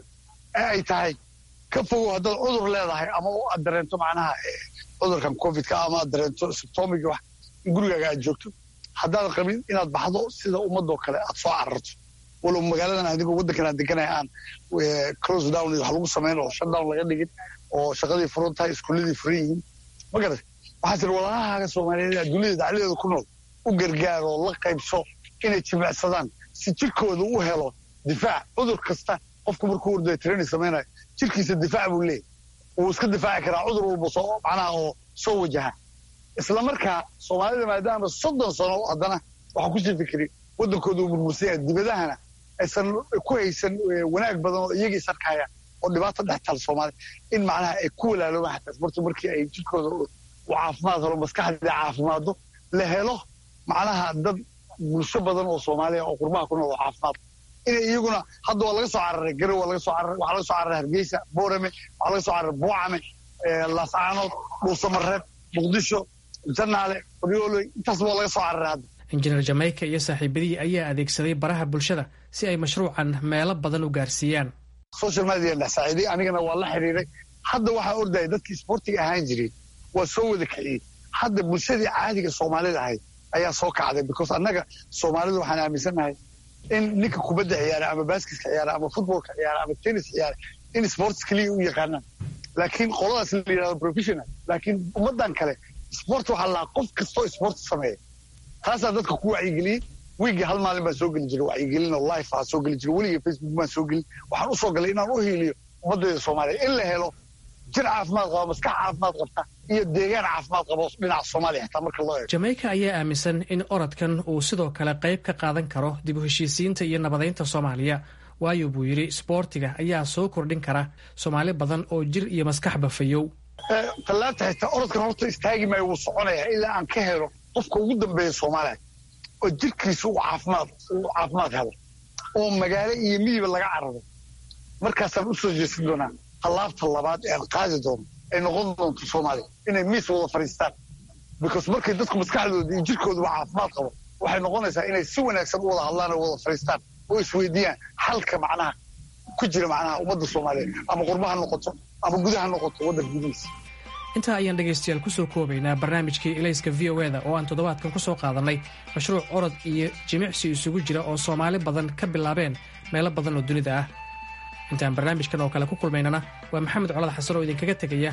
ee ay tahay ka fogow haddaad cudur leedahay ama aad dareento macnaha cudurkan covidka ama aad dareento symptomigi wax in gurigaaga aad joogto haddaadan qabin inaad baxdo sida ummadoo kale aad soo cararto walow magaaladan adigoo waddankan aan deganaya aan close down iyo wax lagu samayn oo shutdown laga dhigin oo shaqadii furan tahay iskuuladii furan yihiin ma garat waxaa tiri walaalahaaga soomaaliyeed adduunyada dacladeeda ku nool u gargaar oo la qaybso inay jimicsadaan si jirkooda u helo difaac cudur kasta qofku markuu ordaya training samaynayo jirkiisa difaac buu leeyahy wuu iska difaaci karaa cudur walba soo macnaha oo soo wajaha isla markaa soomaalida maadaama soddon sano haddana waxaa kusii fikiri waddankooda uu burbursan yahay dibadahana aysan ku haysan wanaag badan oo iyagii sarkaya oo dhibaato dhex taal soomaaliya in macnaha ay ku walaaloobaan xataa isbartu markii ay jirkooda u caafimaad helo maskaxdii caafimaado la helo macnaha dad bulsho badan oo soomaaliya oo qurbaha ku nool oo caafimaad inay iyaguna hadda waa laga soo cararay garow waa laga soo cararay waxaa laga soo cararay hargeysa boorame waxaa laga soo cararay buucame laascaanood dhuusamareeb muqdisho janaale qoryooley intaas waa laga soo cararay hadda injineer jamaica iyo saaxiibadihii ayaa adeegsaday baraha bulshada si ay mashruucan meelo badan u gaarsiiyaan social media dhex saaciiday anigana waa la xiriiray hadda waxaa ordaya dadkii isboortiga ahaan jiray waa soo wada kiciyey hadda bulshadii caadiga soomaalida ahayd ayaa soo kacday because annaga soomaalidu waxaan aaminsannahay in ninka kubadda ciyaara ama baaskiska ciyaara ama futbolka ciyaara ama tennis ciyaara in sports keliya u yaqaanaan laakiin qoladaas la yidhahdo professional laakiin ummaddan kale sport waxaa lahaa qof kastoo sport sameeya taasaa dadka ku wacyigeliyey wiigii hal maalin baan soo geli jiray wacyigelin oo life aa soo geli jiray weligii facebook baan soo gelin waxaan u soo galay inaan u hiiliyo ummaddeeda soomaaliya in la helo jir caafimaad qaba maskax caafimaad qabta iyo deegaan caafimaad qabo dhinaca soomaaliya xitaa marka loo eego jamaica ayaa aaminsan in orodkan uu sidoo kale qayb ka qaadan karo dib u heshiisiinta iyo nabadaynta soomaaliya waayo buu yidhi isboortiga ayaa soo kordhin kara soomaali badan oo jir iyo maskaxba fayow tallaabta xitaa orodkan horta istaagi maayo wuu soconayaa ilaa aan ka helo qofka ugu dambeeya soomaaliya oo jirkiisa uu caafimaad uu caafimaad helo oo magaalo iyo miyiba laga cararo markaasaan u soo jeesan doonaa tallaabta labaad ee aan qaadi doono ay noqon doonto soomaaliya inay miis wada fadhiistaan because markay dadku maskaxdooda iyo jirkooduba caafimaad qabo waxay noqonaysaa inay si wanaagsan u wada hadlaan oo wada fadhiistaan oo isweydiiyaan xalka macnaha ku jira macnaha ummadda soomaaliyeed ama qurbaha noqoto ama gudaha noqoto waddanka gudihiisa intaa ayaan dhegaystayaal kusoo koobaynaa barnaamijkii elayska v o eda oo aan toddobaadkan kusoo qaadannay mashruuc orod iyo jimicsi isugu jira oo soomaali badan ka bilaabeen meelo badan oo dunida ah intaan barnaamijkan oo kale ku kulmaynana waa maxamed colad xasan oo idinkaga tegaya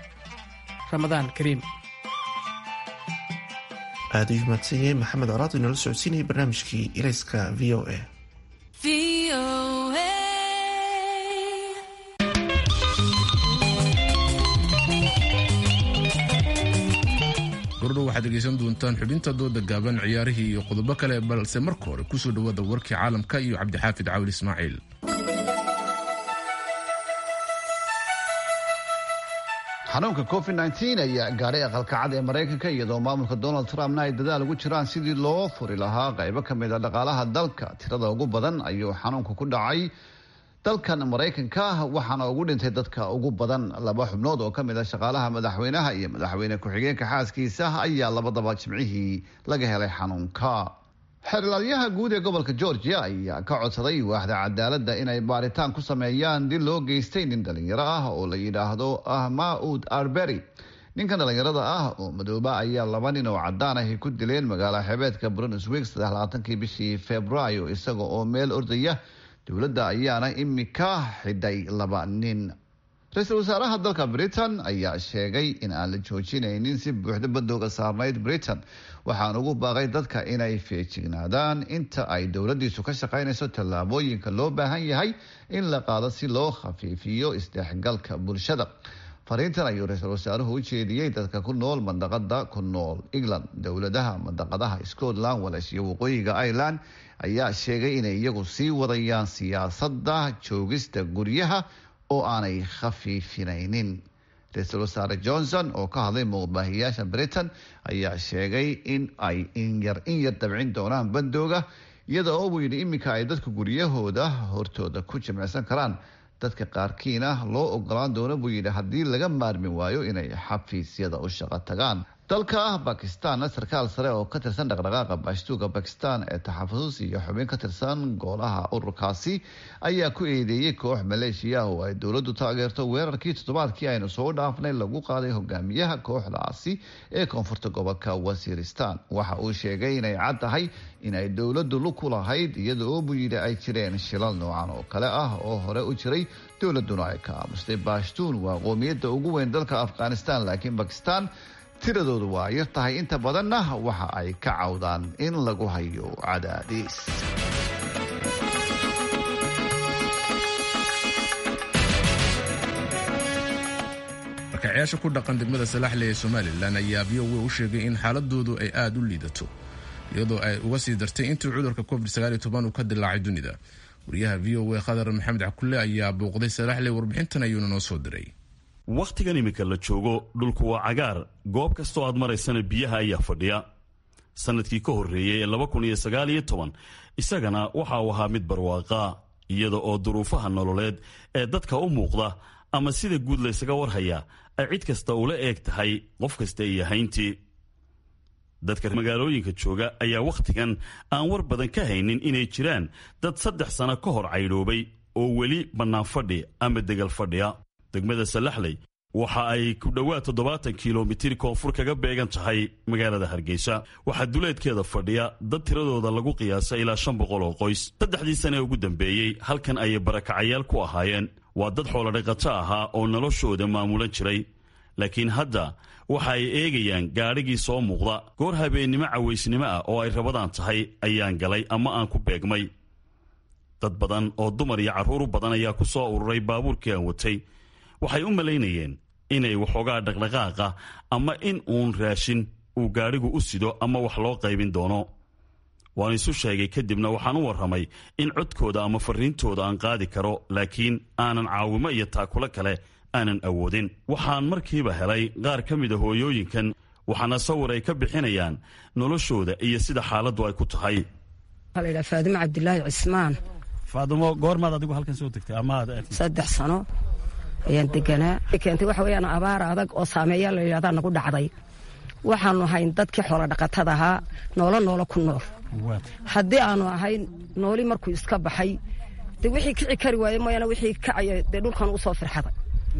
ramadaan kariim aad ayuu mahadsan yahay maxamed colaad inoola socodsiinayay barnaamijkii ilayska v o a gordhow waxaad dhegaysan doontaan xubinta dooda gaaban ciyaarihii iyo qodobo kale balse marka hore kusoo dhowaada warkii caalamka iyo cabdixaafid cawil ismaaciil xanuunka covid ayaa gaadhay aqalkacad ee maraykanka iyadoo maamulka donald trumpna ay dadaal ugu jiraan sidii loo furi lahaa qaybo ka mid a dhaqaalaha dalka tirada ugu badan ayuu xanuunka ku dhacay dalkan maraykanka waxaana ugu dhintay dadka ugu badan laba xubnood oo ka mid a shaqaalaha madaxweynaha iyo madaxweyne ku-xigeenka xaaskiisa ayaa labadaba jimcihii laga helay xanuunka xeerlaaliyaha guud ee gobolka georgia ayaa ka codsaday waaxda cadaaladda inay baaritaan ku sameeyaan dil loo geystay nin dhalinyaro ah oo la yidhaahdo ahmaud arbery ninkan dhalinyarada ah oo madooba ayaa laba nin oo cadaan ahi ku dileen magaala xebeedka brunswick saddexlabaatankii bishii februaayo isaga oo meel ordaya dowladda ayaana imika xidhay laba nin ra-iisul wasaaraha dalka britain ayaa sheegay in aan la joojinaynin si buuxda badooga saarnayd britain waxaan ugu baaqay dadka inay feejignaadaan inta ay dowladdiisu ka shaqaynayso tallaabooyinka loo baahan yahay in la qaado si loo khafiifiyo isdhexgalka bulshada fariintan ayuu ra-iisul wasaaruhu u jeediyey dadka ku nool mandaqada ku nool england dowladaha mandaqadaha scotland wales iyo waqooyiga ireland ayaa sheegay inay iyagu sii wadayaan siyaasadda joogista guryaha oo aanay khafiifinaynin ra-iisul wasaare johnson oo ka hadlay muuqbaahiyaasha britain ayaa sheegay in ay inyar in yar dabcin doonaan bandooga iyada oo buu yidhi iminka ay dadku guryahooda hortooda ku jimicsan karaan dadka qaarkiina loo ogolaan doono buu yidhi haddii laga maarmi waayo inay xafiisyada u shaqo tagaan dalka ah bakistan sarkaal sare oo ka tirsan dhaqdhaqaaqa baashtuuga bakistan ee taxafus iyo xubin ka tirsan golaha ururkaasi ayaa ku eedeeyey koox maleeshiya oo ay dowladdu taageerto weerarkii toddobaadkii aynu soo dhaafnay lagu qaaday hogaamiyaha kooxdaasi ee koonfurta gobolka wasiiristan waxa uu sheegay inay cad tahay in ay dowladdu lug ku lahayd iyada oo buu yidhi ay jireen shilal noocan oo kale ah oo hore u jiray dowladuna ay ka aamustay baashtuun waa qoomiyadda ugu weyn dalka afghanistan laakiin bakistan tiradoodu waa yar tahay inta badanna waxa ay ka cawdaan in lagu hayo cadaadiis markacayaasha ku dhaqan degmada salaxle ee somalilan ayaa v o a u sheegay in xaaladoodu ay aada u liidato iyadoo ay uga sii dartay intii cudurka covid uu ka dilaacay dunida wariyaha v o a khadar maxamed cakulle ayaa booqday salaxle warbixintan ayuuna noo soo diray wakhtigan iminka la joogo dhulku waa cagaar goob kastoo aad maraysana biyaha ayaa fadhiya sannadkii ka horreeyey ee laba kun iyo sagaal iyo toban isagana waxa uu ahaa mid barwaaqaa iyada oo duruufaha nololeed ee dadka u muuqda ama sida guud laysaga warhaya ay cid kasta ula eeg tahay qof kasta iyo hayntii dadka magaalooyinka jooga ayaa wakhtigan aan war badan ka haynin inay jiraan dad saddex sano ka hor caydhoobay oo weli bannaan fadhi ama degal fadhiya degmada salaxley waxa ay ku dhowaad toddobaatan kilomitir koonfur kaga beegan tahay magaalada hargeysa waxaa duleedkeeda fadhiya dad tiradooda lagu qiyaasa ilaa shan boqol oo qoys saddexdii sane ee ugu dambeeyey halkan ayay barakacayaal ku ahaayeen waa dad xoolodhaqato ahaa oo noloshooda maamulan jiray laakiin hadda waxa ay eegayaan gaadhigii soo muuqda goor habeennimo cawaysnimo ah oo ay rabadaan tahay ayaan galay ama aan ku beegmay dad badan oo dumar iyo carruur badan ayaa ku soo ururay baabuurkii aan watay waxay u malaynayeen inay waxoogaa dhaqdhaqaaqa ama in uun raashin uu gaadhigu u sido ama wax loo qaybin doono waan isu sheegay kadibna waxaan u warramay in codkooda ama farriintooda aan qaadi karo laakiin aanan caawimo iyo taakulo kale aanan awoodin waxaan markiiba helay qaar ka mida hooyooyinkan waxaana sawir ay ka bixinayaan noloshooda iyo sida xaaladdu ay ku tahay ladhaa faadimo cabdilaahi cismaan faadimo goormaad adigu halkan soo degtay amaad saddex sano ayaan deganaa keentay waxa weyaan abaar adag oo saameeya la yidhahdaa nagu dhacday waxaanu ahayn dadkii xoola dhaqatada ahaa noolo noolo ku nool haddii aanu ahayn nooli markuu iska baxay de wixii kici kari waaye mooyaane wixii kacaya dee dhulkan u soo firxaday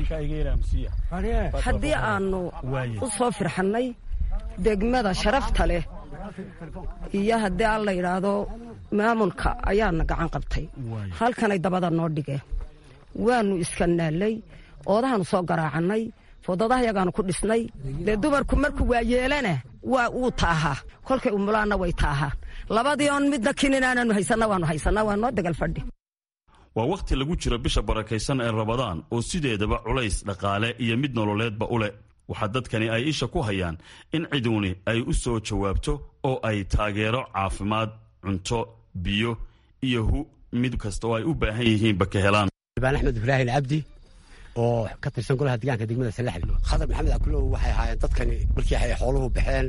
haddii aanu u soo firxannay degmada sharafta leh iyo haddii aan la yidhaahdo maamulka ayaana gacan qabtay halkanay dabada noo dhigeen waanu iska naallay oodahaanu soo garaacannay fodadaha yagaanu ku dhisnay dee dumarku markuu waa yeelana waa wuu taahaa kolkay umulaanna way taahaan labadii oon midna kininaananu haysanna waanu haysanna waa noo degal fadhi waa wakhti lagu jiro bisha barakaysan ee rabadaan oo sideedaba culays dhaqaale iyo mid nololeedba u leh waxaa dadkani ay isha ku hayaan in ciduuni ay u soo jawaabto oo ay taageero caafimaad cunto biyo iyo hu mid kasta oo ay u baahan yihiinba ka helaan baan axmed ibraahim cabdi oo ka tirsan golaha deegaanka degmada salaxli khadar maxamed akulow waxay ahaayeen dadkani markii ay xooluhu baxeen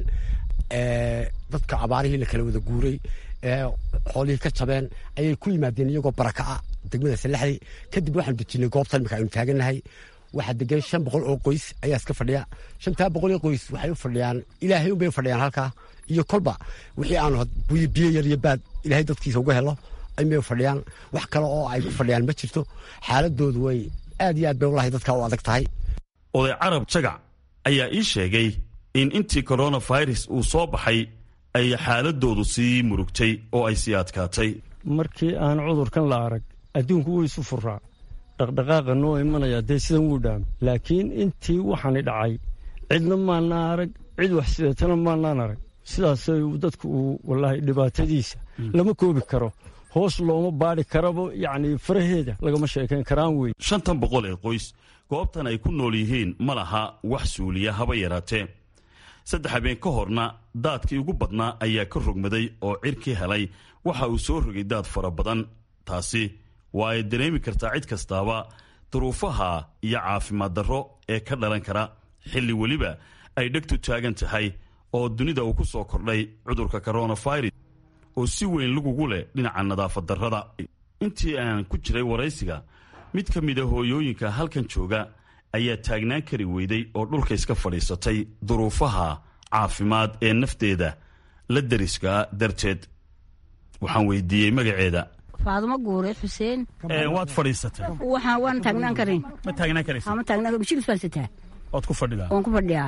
dadka abaarihii la kala wada guuray xoolihii ka jabeen ayay ku yimaadeen iyagoo baraka'a degmada salaxli kadib waxaanu dejinay goobtan imika aynu taagannahay waxaa degan shan boqol oo qoys ayaa iska fadhiya shantaa boqol oo qoys waxay u fadhiyaan ilaahay unbay u fadhiyaan halkaa iyo kolba wixii aanu biyo yar iyo baad ilaahay dadkiisa uga helo ayay u fadhiyaan wax kale oo ay ku fadhiyaan ma jirto xaaladoodu way aad iyo aad bay walahi dadka u adag tahay oday carab jagac ayaa ii sheegay in intii koronafirus uu soo baxay ay xaaladoodu sii murugtay oo ay sii adkaatay markii aan cudurkan la arag adduunku wuu isu furaa dhaqdhaqaaqa noo imanaya dee sidan wuu dhaam laakiin intii waxaani dhacay cidna maanaa arag cid wax sideetana maanaan arag sidaasay dadku uu wallaahi dhibaatadiisa lama koobi karo hoos looma baadhi karaba yacni faraheeda lagama sheekayn karaan wey shantan boqol ee qoys goobtan ay ku nool yihiin ma laha wax suuliya haba yaraatee saddex habeen ka horna daadkii ugu badnaa ayaa ka rogmaday oo cirkii helay waxa uu soo rogay daad fara badan taasi waa ay dareemi kartaa cid kastaaba duruufaha iyo caafimaad darro ee ka dhalan kara xilli weliba ay dhegtu taagan tahay oo dunida uu ku soo kordhay cudurka koronafirus oo si weyn lagugu leh dhinaca nadaafad darrada intii aan ku jiray waraysiga mid ka mida hooyooyinka halkan jooga ayaa taagnaan kari weyday oo dhulka iska fadhiisatay duruufaha caafimaad ee nafteeda la deriska darteed waxaan weydiiyey magaceeda faadumo guure xuseen waad fadhiisatay waxaan waan taagnaan karin ma taagnaan karaysa ma taagnaan bishil faalsataa ood ku fadhidaa waan ku fadhiyaa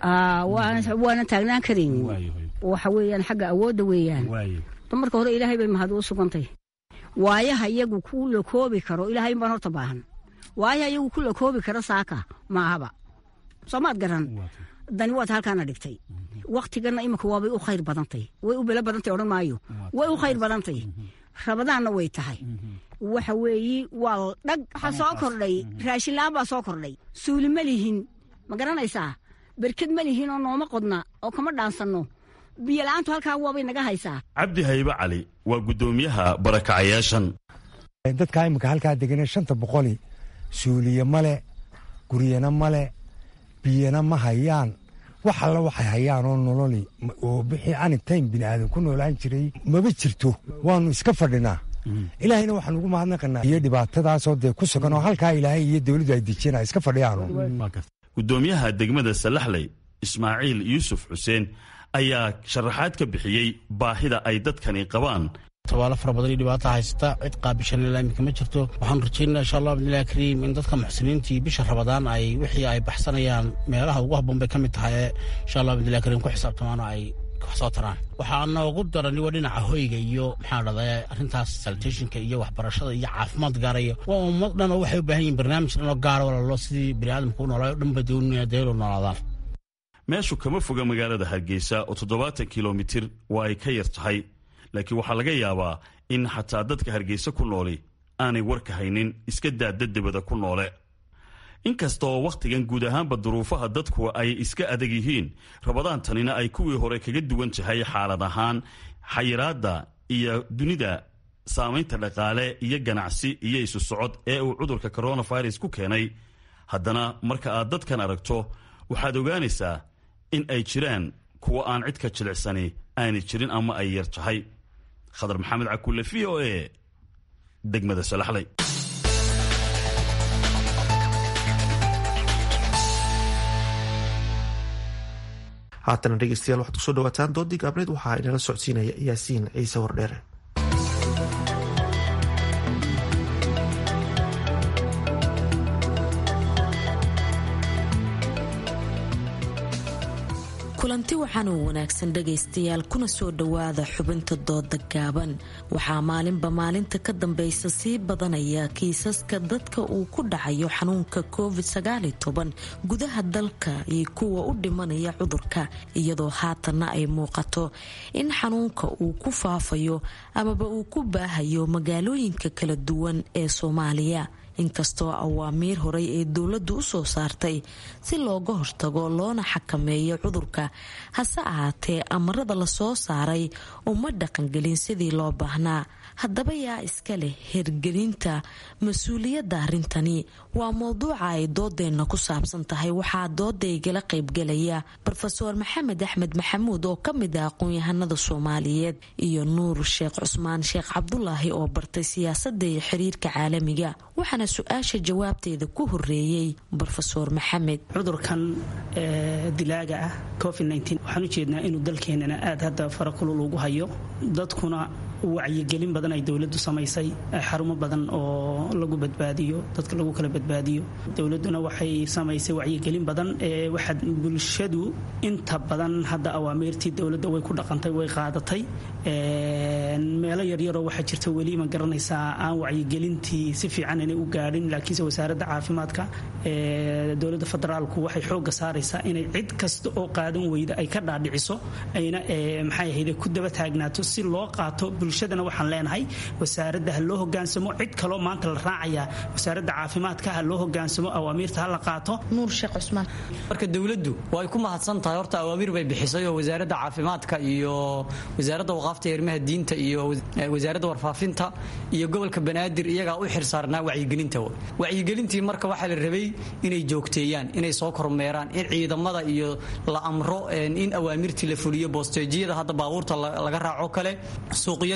waana taagnaan karin waxa weeyaan xagga awoodda weeyaan dumarka hore ilaahay bay mahad u sugantay waayaha iyagu ku la koobi karo ilaahay baan horta baahan waayaha iyagu ku la koobi karo saaka maahaba soomaad garan dani waad halkaana dhigtay waktigana imika waabay u khayr badantay way u belo badantay odhan maayo way u khayr badantay rabadaanna way tahay waxa weeyi waa dhag waxaa soo kordhay raashinlaan baa soo kordhay suuli ma lihin ma garanaysaa berked ma lihin oo nooma qodna oo kama dhaansanno biyola'aantu halkaa waabay naga haysaa cabdi haybe cali waa guddoomiyaha barakacayaashan dadkaa imika halkaa degane shanta boqoli suuliye male guryana male biyana ma hayaan wax alla waxay hayaan oo nololi oo bixii anitayn bini aadan ku noolaan jiray maba jirto waannu iska fadhinaa ilaahayna waxaan ugu mahadnaqanaa iyo dhibaatadaasoo dee ku sugan oo halkaa ilaahay iyo dowladdu ay dejiyeen iska fadhiyaanu guddoomiyaha degmada salaxley ismaaciil yuusuf xuseen ayaa sharaxaad ka bixiyey baahida ay dadkani qabaan tabaalo fara badan iyo dhibaata haysata cid qaabishan ilaa iminka ma jirto waxaanu rajaynaa insha allah bidnillahi kariim in dadka muxsiniintii bisha rabadaan ay wixii ay baxsanayaan meelaha ugu habboon bay ka mid tahay ee insha allah bidnillahi kariim ku xisaabtamaano ay wax soo taraan waxaa noogu darani waa dhinaca hoyga iyo maxaa dhahday arrintaas salitationka iyo waxbarashada iyo caafimaad gaaraya waa ummad dhan oo waxay u baahan yihin barnaamij dhan oo gaara walalo sidii bini aadamka u noolaayo o dhan ba doonaya deelo noolaadaan meeshu kama foga magaalada hargeysa oo toddobaatan kilomitir waa ay ka yar tahay laakiin waxaa laga yaabaa in xataa dadka hargeysa ku nooli aanay warka haynin iska daada debada ku noole inkasta oo wakhtigan guud ahaanba duruufaha dadku ay iska adag yihiin rabadaantanina ay kuwii hore kaga duwan tahay xaalad ahaan xayiraadda iyo dunida saamaynta dhaqaale iyo ganacsi iyo isu socod ee uu cudurka coronavirus ku keenay haddana marka aad dadkan aragto waxaad ogaanaysaa in ay jiraan kuwa aan cid ka jilicsani aanay jirin ama ay yar tahay khadar maxamed cakulle v o e degmada salaxley haatana dhegeystayaal waxaad kusoo dhawaataan doodii gaabneed waxaa inala socodsiinaya yaasiin ciise wardheere kulanti waxaan u wanaagsan dhagaystayaal kuna soo dhowaada xubinta dooda gaaban waxaa maalinba maalinta ka dambaysa sii badanaya kiisaska dadka uu ku dhacayo xanuunka covid gudaha dalka iyo kuwa u dhimanaya cudurka iyadoo haatanna ay muuqato in xanuunka uu ku faafayo amaba uu ku baahayo magaalooyinka kala duwan ee soomaaliya inkastoo awaamiir horey ee dowladdu u soo saartay si looga hortago loona xakameeyo cudurka hase ahaatee amarada lasoo saaray uma dhaqangelin sidii loo baahnaa haddaba yaa iska leh hirgelinta mas-uuliyadda arrintani waa mowduuca ay doodeenna ku saabsan tahay waxaa doodaygala qaybgelaya rofeor maxamed axmed maxamuud oo ka mid ah aqoon-yahanada soomaaliyeed iyo nuur sheekh cusmaan sheekh cabdulaahi oo bartay siyaasadda iyo xiriirka caalamiga waxaana su-aasha jawaabteeda ku horeeyey rofeor maxamed cudurkan dilaaga ah covid waxaan ujeednaa inuu dalkeenana aad hadda farakulul ugu hayo dadkuna wacyigelin badan ay dowladdu samaysay xarumo badan oo lagu badbaadiyo dadka lagu kala badbaadiyo dowladduna waxay samaysay wacyigelin badan ee waxaad bulshadu inta badan hadda awaamiirtii dowladda way ku dhaqantay way qaadatay meelo yaryaroo waxaa jirta weli ma garanaysaa aan wacyigelintii si fiican inay u gaadhin laakiinse wasaaradda caafimaadka dowladda federaalku waxay xoogga saaraysaa inay cid kasta oo qaadan weyda ay ka dhaadhiciso ayna maxay ahayde ku daba taagnaato si loo qaato bulshadana waxaan leenahay wasaaradda ha loo hogaansamo cid kaloo maanta la raacayaa wasaaradda caafimaadka ha loo hogaansamo awaamiirta ha la qaato nuur sheekh cusmaan marka dowladdu way ku mahadsan tahay horta awaamiir bay bixisay oo wasaaradda caafimaadka iyo wasaaradda waqaafta arrimaha diinta iyo wasaaradda warfaafinta iyo gobolka banaadir iyagaa u xirsaarnaa wacyigelinta wacyigelintii marka waxaa la rabay inay joogteeyaan inay soo kormeeraan in ciidamada iyo la amro in awaamirtii la fuliyo boosteejiyada hadda baabuurta laga raaco kale suuqyada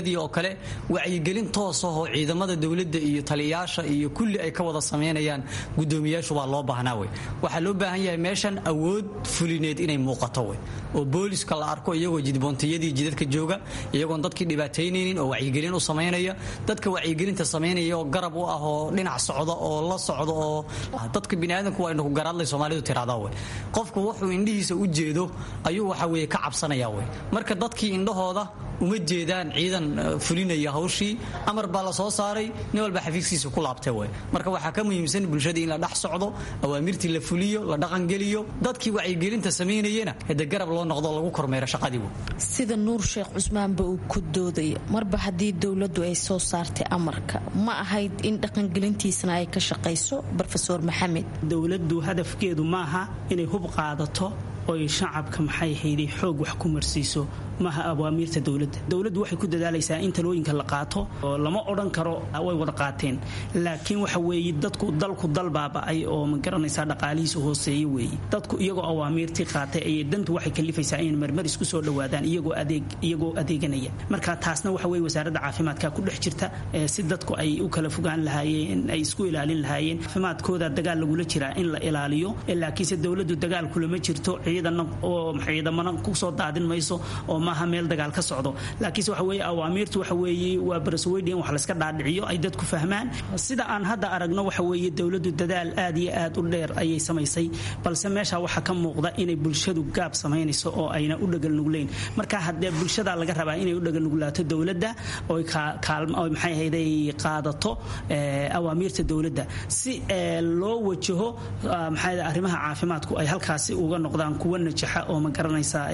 suuqyadii oo kale wacyigelin toos ahoo ciidamada dowladda iyo taliyayaasha iyo kulli ay ka wada samaynayaan gudoomiyaashu baa loo baahnaa wey waxaa loo baahan yahay meeshan awood fulineed inay muuqato wey oo booliska la arko iyagoo jidboontiyadii jidadka jooga iyagoon dadkii dhibaataynaynin oo wacyigelin u samaynaya dadka wacyigelinta samaynaya oo garab u ah oo dhinac socda oo la socda oo dadka biniaadanku waa indhaku garaadlay soomaalidu tiraahdaa wey qofku wuxuu indhihiisa u jeedo ayuu waxa weye ka cabsanaya wey marka dadkii indhahooda uma jeedaan ciidan fulinaya hawshii amar baa la soo saaray nin walba xafiiskiisa ku laabtay wey marka waxaa ka muhiimsan bulshadii in la dhex socdo awaamirtii la fuliyo la dhaqangeliyo dadkii wacyigelinta samaynayana hade garab loo noqdo lagu kormeero shaqadii wey sida nuur sheekh cusmaanba uu ku doodayo marba haddii dowladdu ay soo saartay amarka ma ahayd in dhaqangelintiisana ay ka shaqayso rofeor maxamed dowladdu hadafkeedu maaha inay hub qaadato oy shacabka maxay hayday xoog wax ku marsiiso maaha awaamiirta dowladda dowladdu waxay ku dadaalaysaa in talooyinka la qaato oo lama odhan karo way wada qaateen laakiin waxa weeye dadku dalku dal baaba'ay oo ma garanaysaa dhaqaalihiisu hooseeye weeye dadku iyagoo awaamiirtii qaatay ayay dantu waxay kalifaysaa inay marmar isku soo dhowaadaan iyagoo adeeg iyagoo adeeganaya marka taasna waxa weeye wasaaradda caafimaadka ku dhex jirta si dadku ay u kala fogaan lahaayeen ay isku ilaalin lahaayeen caafimaadkooda dagaal lagula jiraa in la ilaaliyo laakiinse dowladdu dagaal kulama jirto ciidana oo ciidamana kusoo daadin mayso oo maaha meel dagaal ka socdo laakiinse waxa weeye awaamiirtu waxa weeye waa barasweydi in wax layska dhaadhiciyo ay dadku fahmaan sida aan hadda aragno waxa weeye dowladdu dadaal aad iyo aad u dheer ayay samaysay balse meesha waxaa ka muuqda inay bulshadu gaab samaynayso oo ayna u dhagalnugleyn marka haddee bulshada laga rabaa inay u dhagalnuglaato dowladda oy maxay ahayday qaadato awaamiirta dowladda si loo wajaho maxay arrimaha caafimaadku ay halkaasi uga noqdaan kuwa najaxa oo ma garanaysaa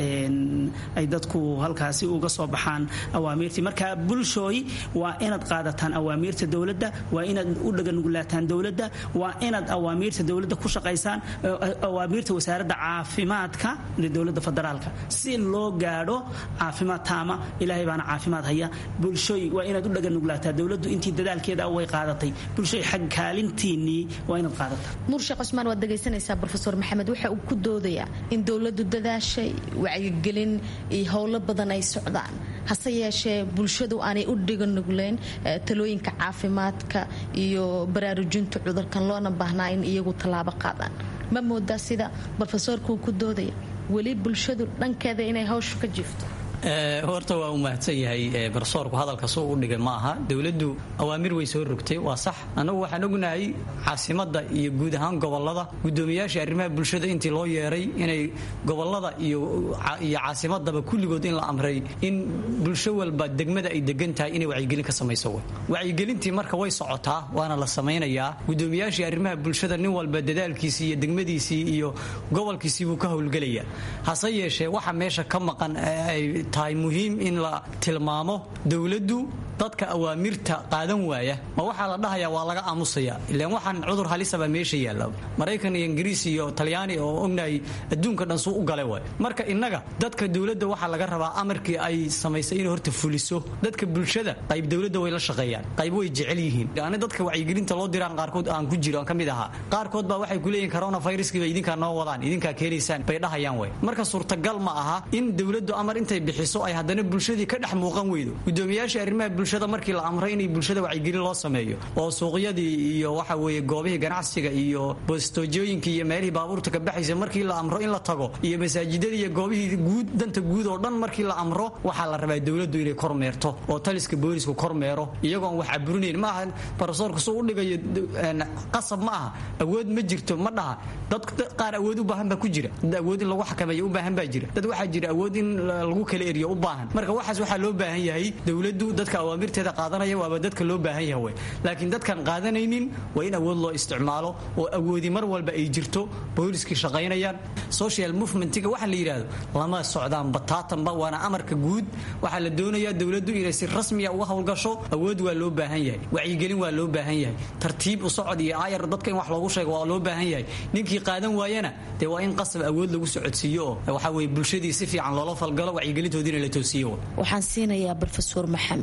ay dadku halkaasi uga soo baxaan awaamiirtii marka bulshooy waa inaad qaadataan awaamiirta dowladda waa inaad u dhaganugulaataan dowladda waa inaad awaamiirta dowladda ku shaqaysaan awaamiirta wasaaradda caafimaadka ee dowladda federaalka si loo gaadho caafimaad taama ilaahay baana caafimaad haya bulshooy waa inaad u dhaganuglaataa dowladdu intii dadaalkeeda way qaadatay bulshooy xag kaalintiinnii waa inaad qaadataa nuur sheekh cusmaan waad dhegaysanaysaa rofeor maxamed waxa uu ku doodayaa in dowladdu dadaashay wacyigelin iyo howlo badan ay socdaan hase yeeshee bulshadu aanay u dhiganugleyn talooyinka caafimaadka iyo baraarujinta cudurkan loona baahnaa in iyagu tallaabo qaadaan ma moodaa sida rofesoorkuu ku doodaya weli bulshadu dhankeeda inay hawshu ka jiifto horta waa u mahadsan yahay barsoorku hadalka suu u dhigay ma aha dowladdu awaamir way soo rogtay waa sax annagu waxaan ognahay caasimada iyo guud ahaan gobolada gudoomiyaashii arrimaha bulshada intii loo yeeray inay gobolada iyo caasimadaba kulligood in la amray in bulsho walba degmada ay degan tahay inay wacyigelin ka samayso wacyigelintii marka way socotaa waana la samaynayaa gudoomiyaashii arrimaha bulshada nin walba dadaalkiisii iyo degmadiisii iyo gobolkiisii buu ka howlgelaya hase yeeshee waxa meesha ka maqan tahay muhiim in la tilmaamo dowladdu dadka awaamirta qaadan waaya ma waxaa la dhahayaa waa laga aamusaya ilaan waxaan cudur halisaba meesha yaalla maraykan iyo ingiriis iyo talyaani oo ognahay adduunka dhan suu u gale waay marka innaga dadka dowladda waxaa laga rabaa amarkii ay samaysay inay horta fuliso dadka bulshada qayb dowladda way la shaqeeyaan qayb way jecel yihiin ani dadka wacyigelinta loo diraan qaarkood aan ku jiro aan ka mid ahaa qaarkood baa waxay ku leeyihin coronaviruskiiba idinkaa noo wadaan idinkaa keenaysaan bay dhahayaan way marka suurtagal ma aha in dowladdu amar intay bixiso ay haddana bulshadii ka dhex muuqan weydo gudoomiyaashii arrimaha bulshada markii la amray inay bulshada wacyigelin loo sameeyo oo suuqyadii iyo waxa weeye goobihii ganacsiga iyo bostoojooyinkii iyo meelihii baabuurta ka baxaysa markii la amro in la tago iyo masaajidadii iyo goobihii guud danta guud oo dhan markii la amro waxaa la rabaa dowladdu inay kormeerto oo taliska boolisku kormeero iyagoon wax caburinayn ma aha barasoorku suu u dhigayo qasab ma aha awood ma jirto ma dhaha dad qaar awood u baahan baa ku jira dad awood in lagu xakameeyo u baahan baa jira dad waxaa jira awood in lagu kala eriyo u baahan marka waxaas waxaa loo baahan yahay dowladdu dadka awaamirteeda qaadanaya waaba dadka loo baahan yahay wey laakiin dadkan qaadanaynin waa in awood loo isticmaalo oo awoodi mar walba ay jirto booliskii shaqaynayaan social movementiga waxa la yidhaahdo lama socdaan bataatanba waana amarka guud waxaa la doonayaa dowladdu inay si rasmiya uga howlgasho awood waa loo baahan yahay wacyigelin waa loo baahan yahay tartiib u socod iyo aayar dadka in wax loogu sheego waa loo baahan yahay ninkii qaadan waayana dee waa in qasab awood lagu socodsiiyo oo waxa weye bulshadii si fiican loola falgalo wacyigelintoodiina la toosiyo waxaan siinayaa rofeor maxamed wax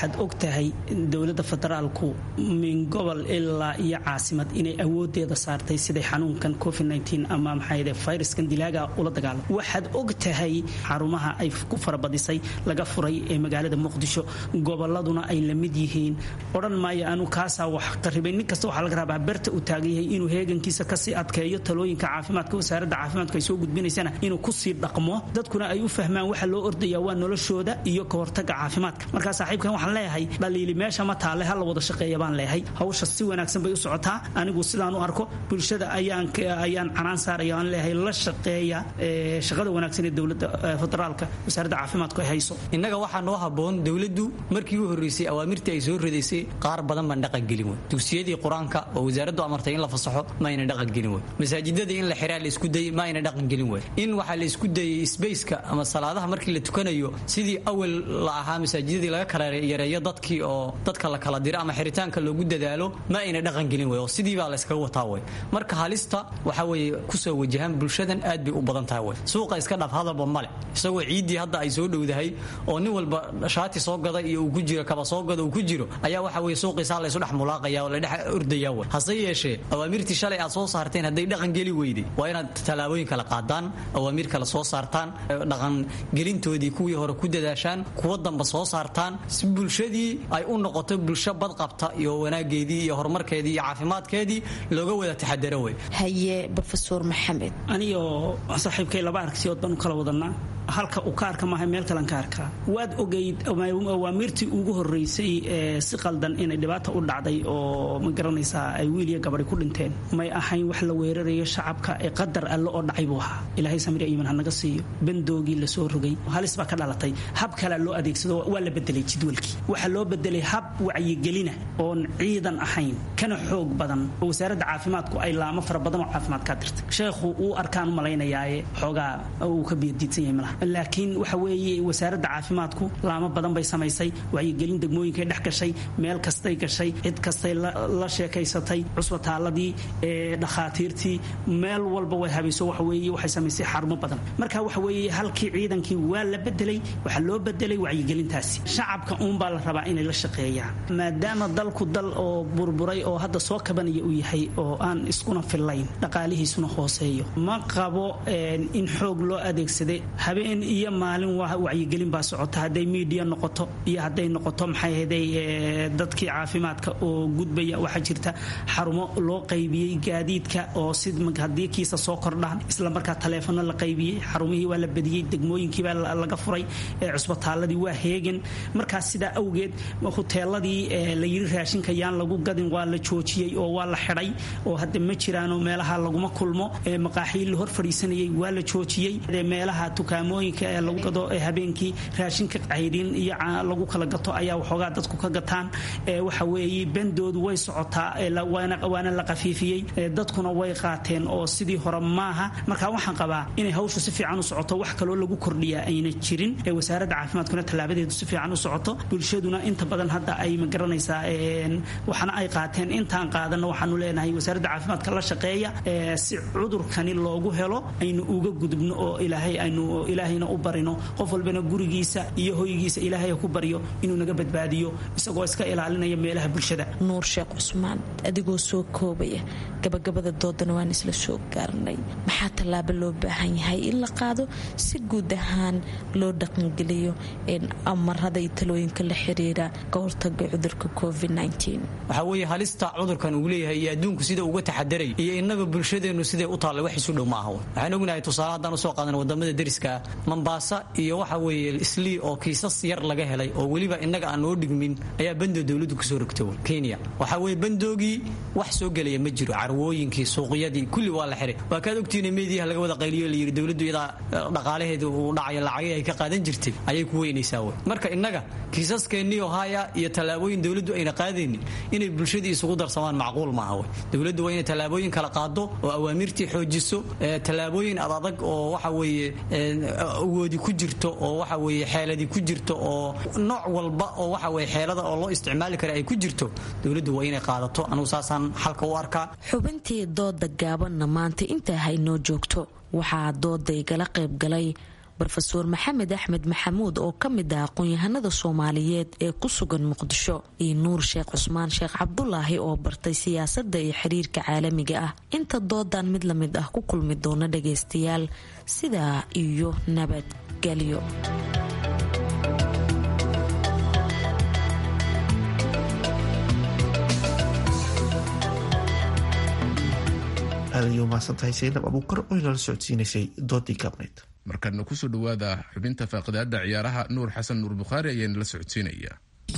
waxaad og tahay dowladda federaalku min gobol ilaa iyo caasimad inay awoodeeda saartay siday xanuunkan covid ama maxaa fayraskan dilaaga ula dagaalamo waxaad og tahay xarumaha ay ku farabadisay laga furay ee magaalada muqdisho goboladuna ay la mid yihiin odhan maayo anu kaasaa wax qaribay nin kasta waxaa laga rabaa berta uu taagan yahay inuu heegankiisa kasii adkeeyo talooyinka caafimaadka wasaaradda caafimaadku ay soo gudbinaysana inuu kusii dhaqmo dadkuna ay u fahmaan waxa loo ordaya waa noloshooda iyo ka hortaga caafimaadka markaa saaxiibkan waxaan leeyahay dhaliili meesha ma taale ha la wada shaqeeya baan leeyahay hawsha si wanaagsan bay u socotaa anigu sidaan u arko bulshada ayaan ayaan canaan saaraya aan leeyahay la shaqeeya shaqada wanaagsan ee dowladda federaalka wasaaradda caafimaadku ay hayso innaga waxaa noo habboon dowladdu markii u horreysay awaamirtii ay soo ridaysay qaar badan baan dhaqan gelin wey dugsiyadii qur-aanka oo wasaaraddu amartay in la fasaxo ma ayna dhaqan gelin wey masaajidadii in la xiraa la isku dayay ma ayna dhaqan gelin wey in waxaa la isku dayay sbaceka ama salaadaha markii la tukanayo sidii awal la ahaa masaajidadii laga kala yareeyo dadkii oo dadka la kala diro ama xiritaanka loogu dadaalo ma ayna dhaqan gelin wey oo sidii baa la iskaga wataa wey marka halista waxa weeye kusoo wajahaan bulshadan aad bay u badan tahay wey suuqa iska dhaf hadalba male isagoo ciiddii hadda ay soo dhowdahay oo nin walba shaati soo gada iyo uu ku jiro kaba soo gada uu ku jiro ayaa waxa weye suuqiisaa laysu dhex mulaaqaya oo la dhex ordaya wey hase yeeshee awaamirtii shalay aad soo saarteen hadday dhaqan geli weyday waa inaad tallaabooyin kala qaadaan awaamiir kale soo saartaan dhaqan gelintoodii kuwii hore ku dadaashaan kuwa damba soo saartaan si bulshadii ay u noqoto bulsho badqabta iyo wanaageedii iyo horumarkeedii iyo caafimaadkeedii looga wada taxadaro wey haye rofesor maxamed anigoo saaxiibkay laba aragtiyood baan u kala wadanaa halka uu ka arka maaha meel kalen ka arkaa waad ogeyd awaamirtii ugu horeysay ee si qaldan inay dhibaata u dhacday oo ma garanaysaa ay wiil iyo gabadi ku dhinteen may ahayn wax la weerarayo shacabka ee qadar alle oo dhacay buu ahaa ilaahay samir iiman hanaga siiyo bandoogii lasoo rogay halis baa ka dhalatay hab kale loo adeegsado waa la bedelay jadwalkii waxaa loo bedelay hab wacyigelina oon ciidan ahayn kana xoog badan oo wasaaradda caafimaadku ay laamo fara badan oo caafimaad kaa dirtay sheekhu uu arkaan u malaynayaaye xoogaa uu ka biyadiidsan yahay malaha laakiin waxa weeye wasaaradda caafimaadku laamo badan bay samaysay wacyigelin degmooyinkay dhex gashay meel kastay gashay cid kastay la sheekaysatay cusbitaaladii dhakhaatiirtii meel walba way habayso waxa weeye waxay samaysay xarumo badan marka waxa weeye halkii ciidankii waa la bedelay waxaa loo bedelay wacyigelintaasi shacabka uunbaa la rabaa inay la shaqeeyaan maadaama dalku dal oo burburay oo hadda soo kabanaya uu yahay oo aan iskuna fillayn dhaqaalihiisuna hooseeyo ma qabo in xoog loo adeegsaday habeen iyo maalin wacyigelin baa socota hadday miidiya noqoto iyo hadday noqoto maxay haday dadkii caafimaadka oo gudbaya waxaa jirta xarumo loo qaybiyey gaadiidka oo si haddii kiisa soo kordhaan isla markaa taleefono la qaybiyey xarumihii waa la badiyey degmooyinkiibaa laga furay cusbitaaladii waa heegan markaas sidaa awgeed huteeladii la yiri raashinka yaan lagu gadin waa la joojiyey oo waa la xidhay oo hadda ma jiraanoo meelaha laguma kulmo maqaaxii la hor fadhiisanayay waa la joojiyey meelaha tukaamooyinka ee lagu gado habeenkii raashinka cayrin iyo lagu kala gato ayaa waxoogaa dadku ka gataan waxa weeye bandoodu way socotaa waana la qafiifiyey dadkuna way qaateen oo sidii hore maaha marka waxaan qabaa inay hawshu si fiican u socoto wax kaloo lagu kordhiyaa ayna jirin wasaaradda caafimaadkuna tallaabadeedu si fiican u socoto bulshaduna inta badan hadda ay ma garanaysaa waxna ay qaateen intaan qaadana waxaanu leenahay wasaaradda caafimaadka la shaqeeya si cudurkani loogu helo aynu uga gudubno oo ilaahay aynu ilaahayna u barino qof walbana gurigiisa iyo hoygiisa ilaahay ku baryo inuu naga badbaadiyo isagoo iska ilaalinaya meelaha bulshada nuur sheekh cusmaan adigoo soo koobaya gabagabada doodana waan isla soo gaarnay maxaa tallaabo loo baahan yahay in la qaado si guud ahaan loo dhaqangeliyo amarada iyo talooyinka la xiriira ka hortaga cudurka covid waxaa weeye halista cudurkan uu leeyahay iyo adduunku sida uga taxadaray iyo innaga bulshadeennu siday u taallay wax isu dhow ma aha waxaan ognahay tusaale haddaan usoo qaadan wadamada deriska mambaasa iyo waxa weeye islii oo kiisas yar laga helay oo weliba innaga aan noo dhigmin ayaa bandoo dowladdu kusoo rogta kenya waxaa weeye bandoogii wax soo gelaya ma jiro carwooyinkii suuqyadii kulli waa la xiray waa kaad ogtihiin meediyaha laga wada qayliyo la yidhi dowladdu iyadaa dhaqaalaheeda uu dhacayo lacagii ay ka qaadan jirtay ayay ku weynaysaa wey marka innaga kiisaskeenii ohaya iyo tallaabooyin dowladdu ayna qaadaynin inay bulshadii isugu darsamaan macquul maaha wey dowladdu waa inay tallaabooyin kala qaado oo awaamirtii xoojiso tallaabooyin adadag oo waxa weeye awoodi ku jirto oo waxa weeye xeeladii ku jirto oo nooc walba oo waxa weye xeelada oo loo isticmaali kara ay ku jirto dowladdu waa inay qaadato anugu saasaan xalka u arkaa xubintii dooda gaabanna maanta intaa haynoo joogto waxaa dooda igala qayb galay rofeor maxamed axmed maxamuud oo ka mid ah aqoon-yahanada soomaaliyeed ee ku sugan muqdisho iyo nuur sheekh cusmaan sheekh cabdulaahi oo bartay siyaasadda iyo xiriirka caalamiga ah inta doodan mid la mid ah ku kulmi doona dhagaystayaal sidaa iyo nabadgelyo aadayo umahadsantahay saynab abuukar oo inala socodsiinaysay doodii gaabnayd markaadna kusoo dhowaada xubinta faaqidaada ciyaaraha nuur xasan nuur bukhaari ayaa nala socodsiinaya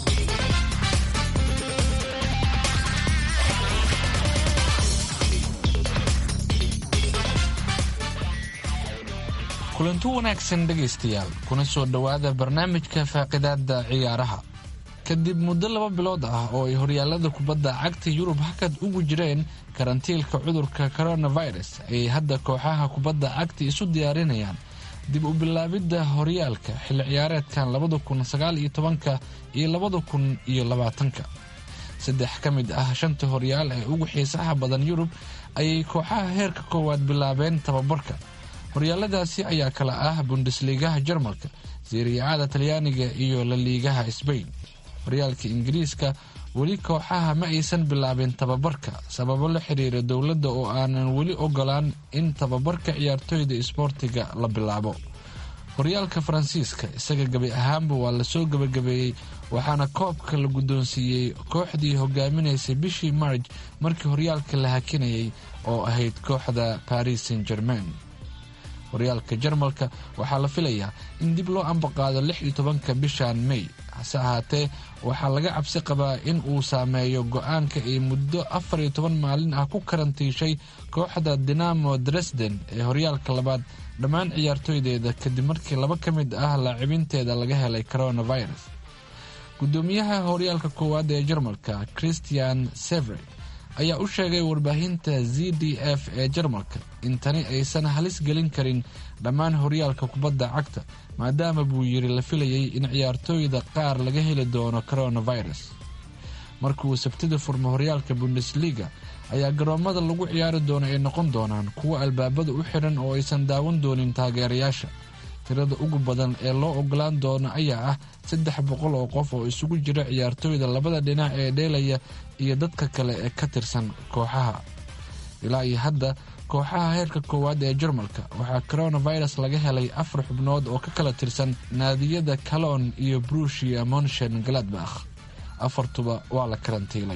kulanti wanaagsan dhegaystayaal kuna soo dhowaada barnaamijka faaqidaada ciyaaraha kadib muddo laba bilood ah oo ay horyaalada kubadda cagta yurub hakad ugu jireen karantiilka cudurka coronavirus ayay hadda kooxaha kubadda cagta isu diyaarinayaan dib u bilaabidda horyaalka xilli ciyaareedkan labada kun sagaal iyo tobanka iyo labada kun iyo labaatanka saddex ka mid ah shanta horyaal ee ugu xiisaha badan yurub ayay kooxaha heerka koowaad bilaabeen tababarka horyaaladaasi ayaa kala ah bundesliigaha jarmalka siriyacada talyaaniga iyo laliigaha sbain horyaalka ingiriiska weli kooxaha ma aysan bilaabin tababarka sababo la xiriira dowladda oo aanan weli ogolaan in tababarka ciyaartoyda isboortiga la bilaabo horyaalka faransiiska isaga gebi ahaanba waa lasoo gebagabeeyey waxaana koobka la guddoonsiiyey kooxdii hogaaminaysay bishii marj markii horyaalka la hakinayay oo ahayd kooxda paris saint germain horyaalka jarmalka waxaa la filayaa in dib loo ambaqaado lix iyo tobanka bishan may hase ahaatee waxaa laga cabsi qabaa in uu saameeyo go-aanka ay muddo afar iyo toban maalin ah ku karantiishay kooxda dinamo dresden ee horyaalka labaad dhammaan ciyaartoydeeda kadib markii laba ka mid ah laacibinteeda laga helay coronavirus gudoomiyaha horyaalka koowaad ee jarmalka christian sever ayaa u sheegay warbaahinta z d f ee jarmalka in tani aysan halis gelin karin dhammaan horyaalka kubadda cagta maadaama buu yiri la filayay in ciyaartooyda qaar laga heli doono coronavirus markuu sabtida furmo horyaalka bundesliga ayaa garoomada lagu ciyaari doono ay noqon doonaan kuwo albaabada u xiran oo aysan daawan doonin taageerayaasha tirada ugu badan ee loo ogolaan doono ayaa ah saddex boqol oo qof oo isugu jira ciyaartooyda labada dhinac ee dheelaya iyo dadka kale ee ka tirsan kooxaha ilaa iyo hadda kooxaha heerka koowaad ee jarmalka waxaa coronavirus laga helay afar xubnood oo ka kala tirsan naadiyada calon iyo brushia monshen galadbakh afartuba waa la karantiilay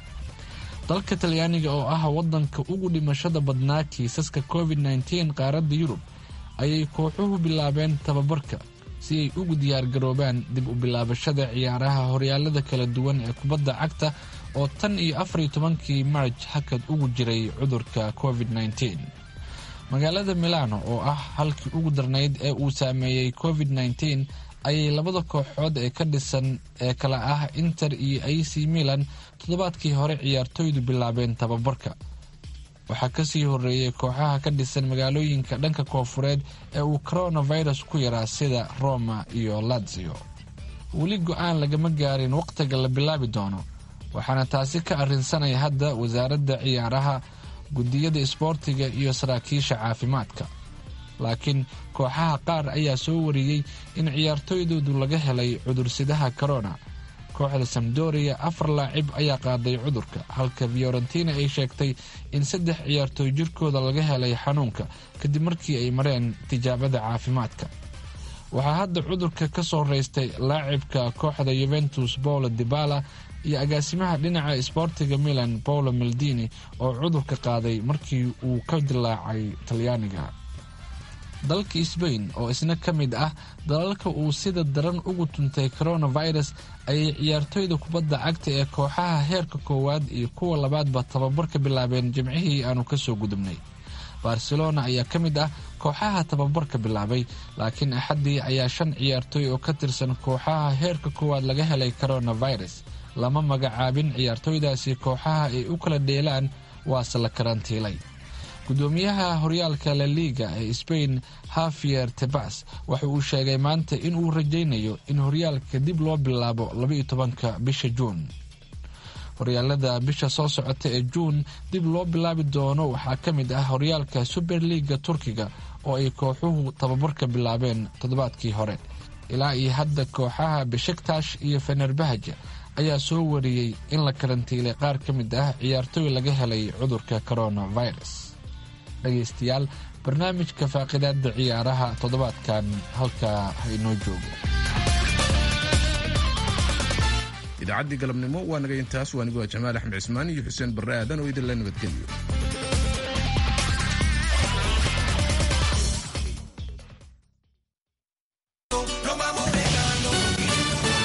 dalka talyaaniga oo ah wadanka ugu dhimashada badnaa kiisaska covid nteen qaaradda yurub ayay kooxuhu bilaabeen tababarka si ay ugu diyaargaroobaan dib u bilaabashada ciyaaraha horyaalada kala duwan ee kubadda cagta oo tan iyo afariyo tobankii marj hakad ugu jiray cudurka covid nteen magaalada milano oo ah halkii ugu darnayd ee uu saameeyey covid nteen ayay labada kooxood ee ka dhisan ee kala ah inter iyo a c milan toddobaadkii hore ciyaartooydu bilaabeen tababarka waxaa kasii horeeyay kooxaha ka dhisan magaalooyinka dhanka koofureed ee uu coronavirus ku yaraa sida roma iyo lazio weli go-aan lagama gaarin wakhtiga la bilaabi doono waxaana taasi ka arrinsanaya hadda wasaaradda ciyaaraha guddiyada isboortiga iyo saraakiisha caafimaadka laakiin kooxaha qaar ayaa soo wariyey in ciyaartooydoodu laga helay cudursidaha corona kooxda samdoria afar laacib ayaa qaaday cudurka halka fiorentina ay sheegtay in saddex ciyaartooy jirkooda laga helay xanuunka kadib markii ay mareen tijaabada caafimaadka waxaa hadda cudurka ka soo raystay laacibka kooxda yuventus paulo dibala iyo agaasimaha dhinaca isboortiga milan paulo maldini oo cudurka qaaday markii uu ka dilaacay talyaaniga dalka sbain oo isna ka mid ah dalalka uu sida daran ugu tuntay coronavirus ayay ciyaartooyda kubadda cagta ee kooxaha heerka koowaad iyo kuwa labaadba tababar ka bilaabeen jimcihii aanu kasoo gudubnay barcelona ayaa ka mid ah kooxaha tababarka bilaabay laakiin axaddii ayaa shan ciyaartooy oo ka tirsan kooxaha heerka koowaad laga helay coronavirus lama magacaabin ciyaartooydaasi kooxaha ay u kala dheelaan waase la karantiilay gudoomiyaha horyaalka la liga ee sbain hafier tebas waxa uu sheegay maanta in uu rajaynayo in horyaalka dib loo bilaabo labaiyo tobanka bisha juun horyaalada bisha soo socota ee juun dib loo bilaabi doono waxaa ka mid ah horyaalka super liga turkiga oo ay kooxuhu tababarka bilaabeen toddobaadkii hore ilaa iyo hadda kooxaha beshaktash iyo fenerbahaja ayaa soo wariyey in la karantiilay qaar ka mid ah ciyaartooy laga helay cudurka coronavirus dhegaystayaal barnaamijka faaqidaada ciyaaraha toddobaadkan halkaa hainoo joogo idaacaddii galabnimo waa naga intaas waa anigoo jamaal axmed cismaan iyo xuseen barre aadan oo idinla nabadgeliyo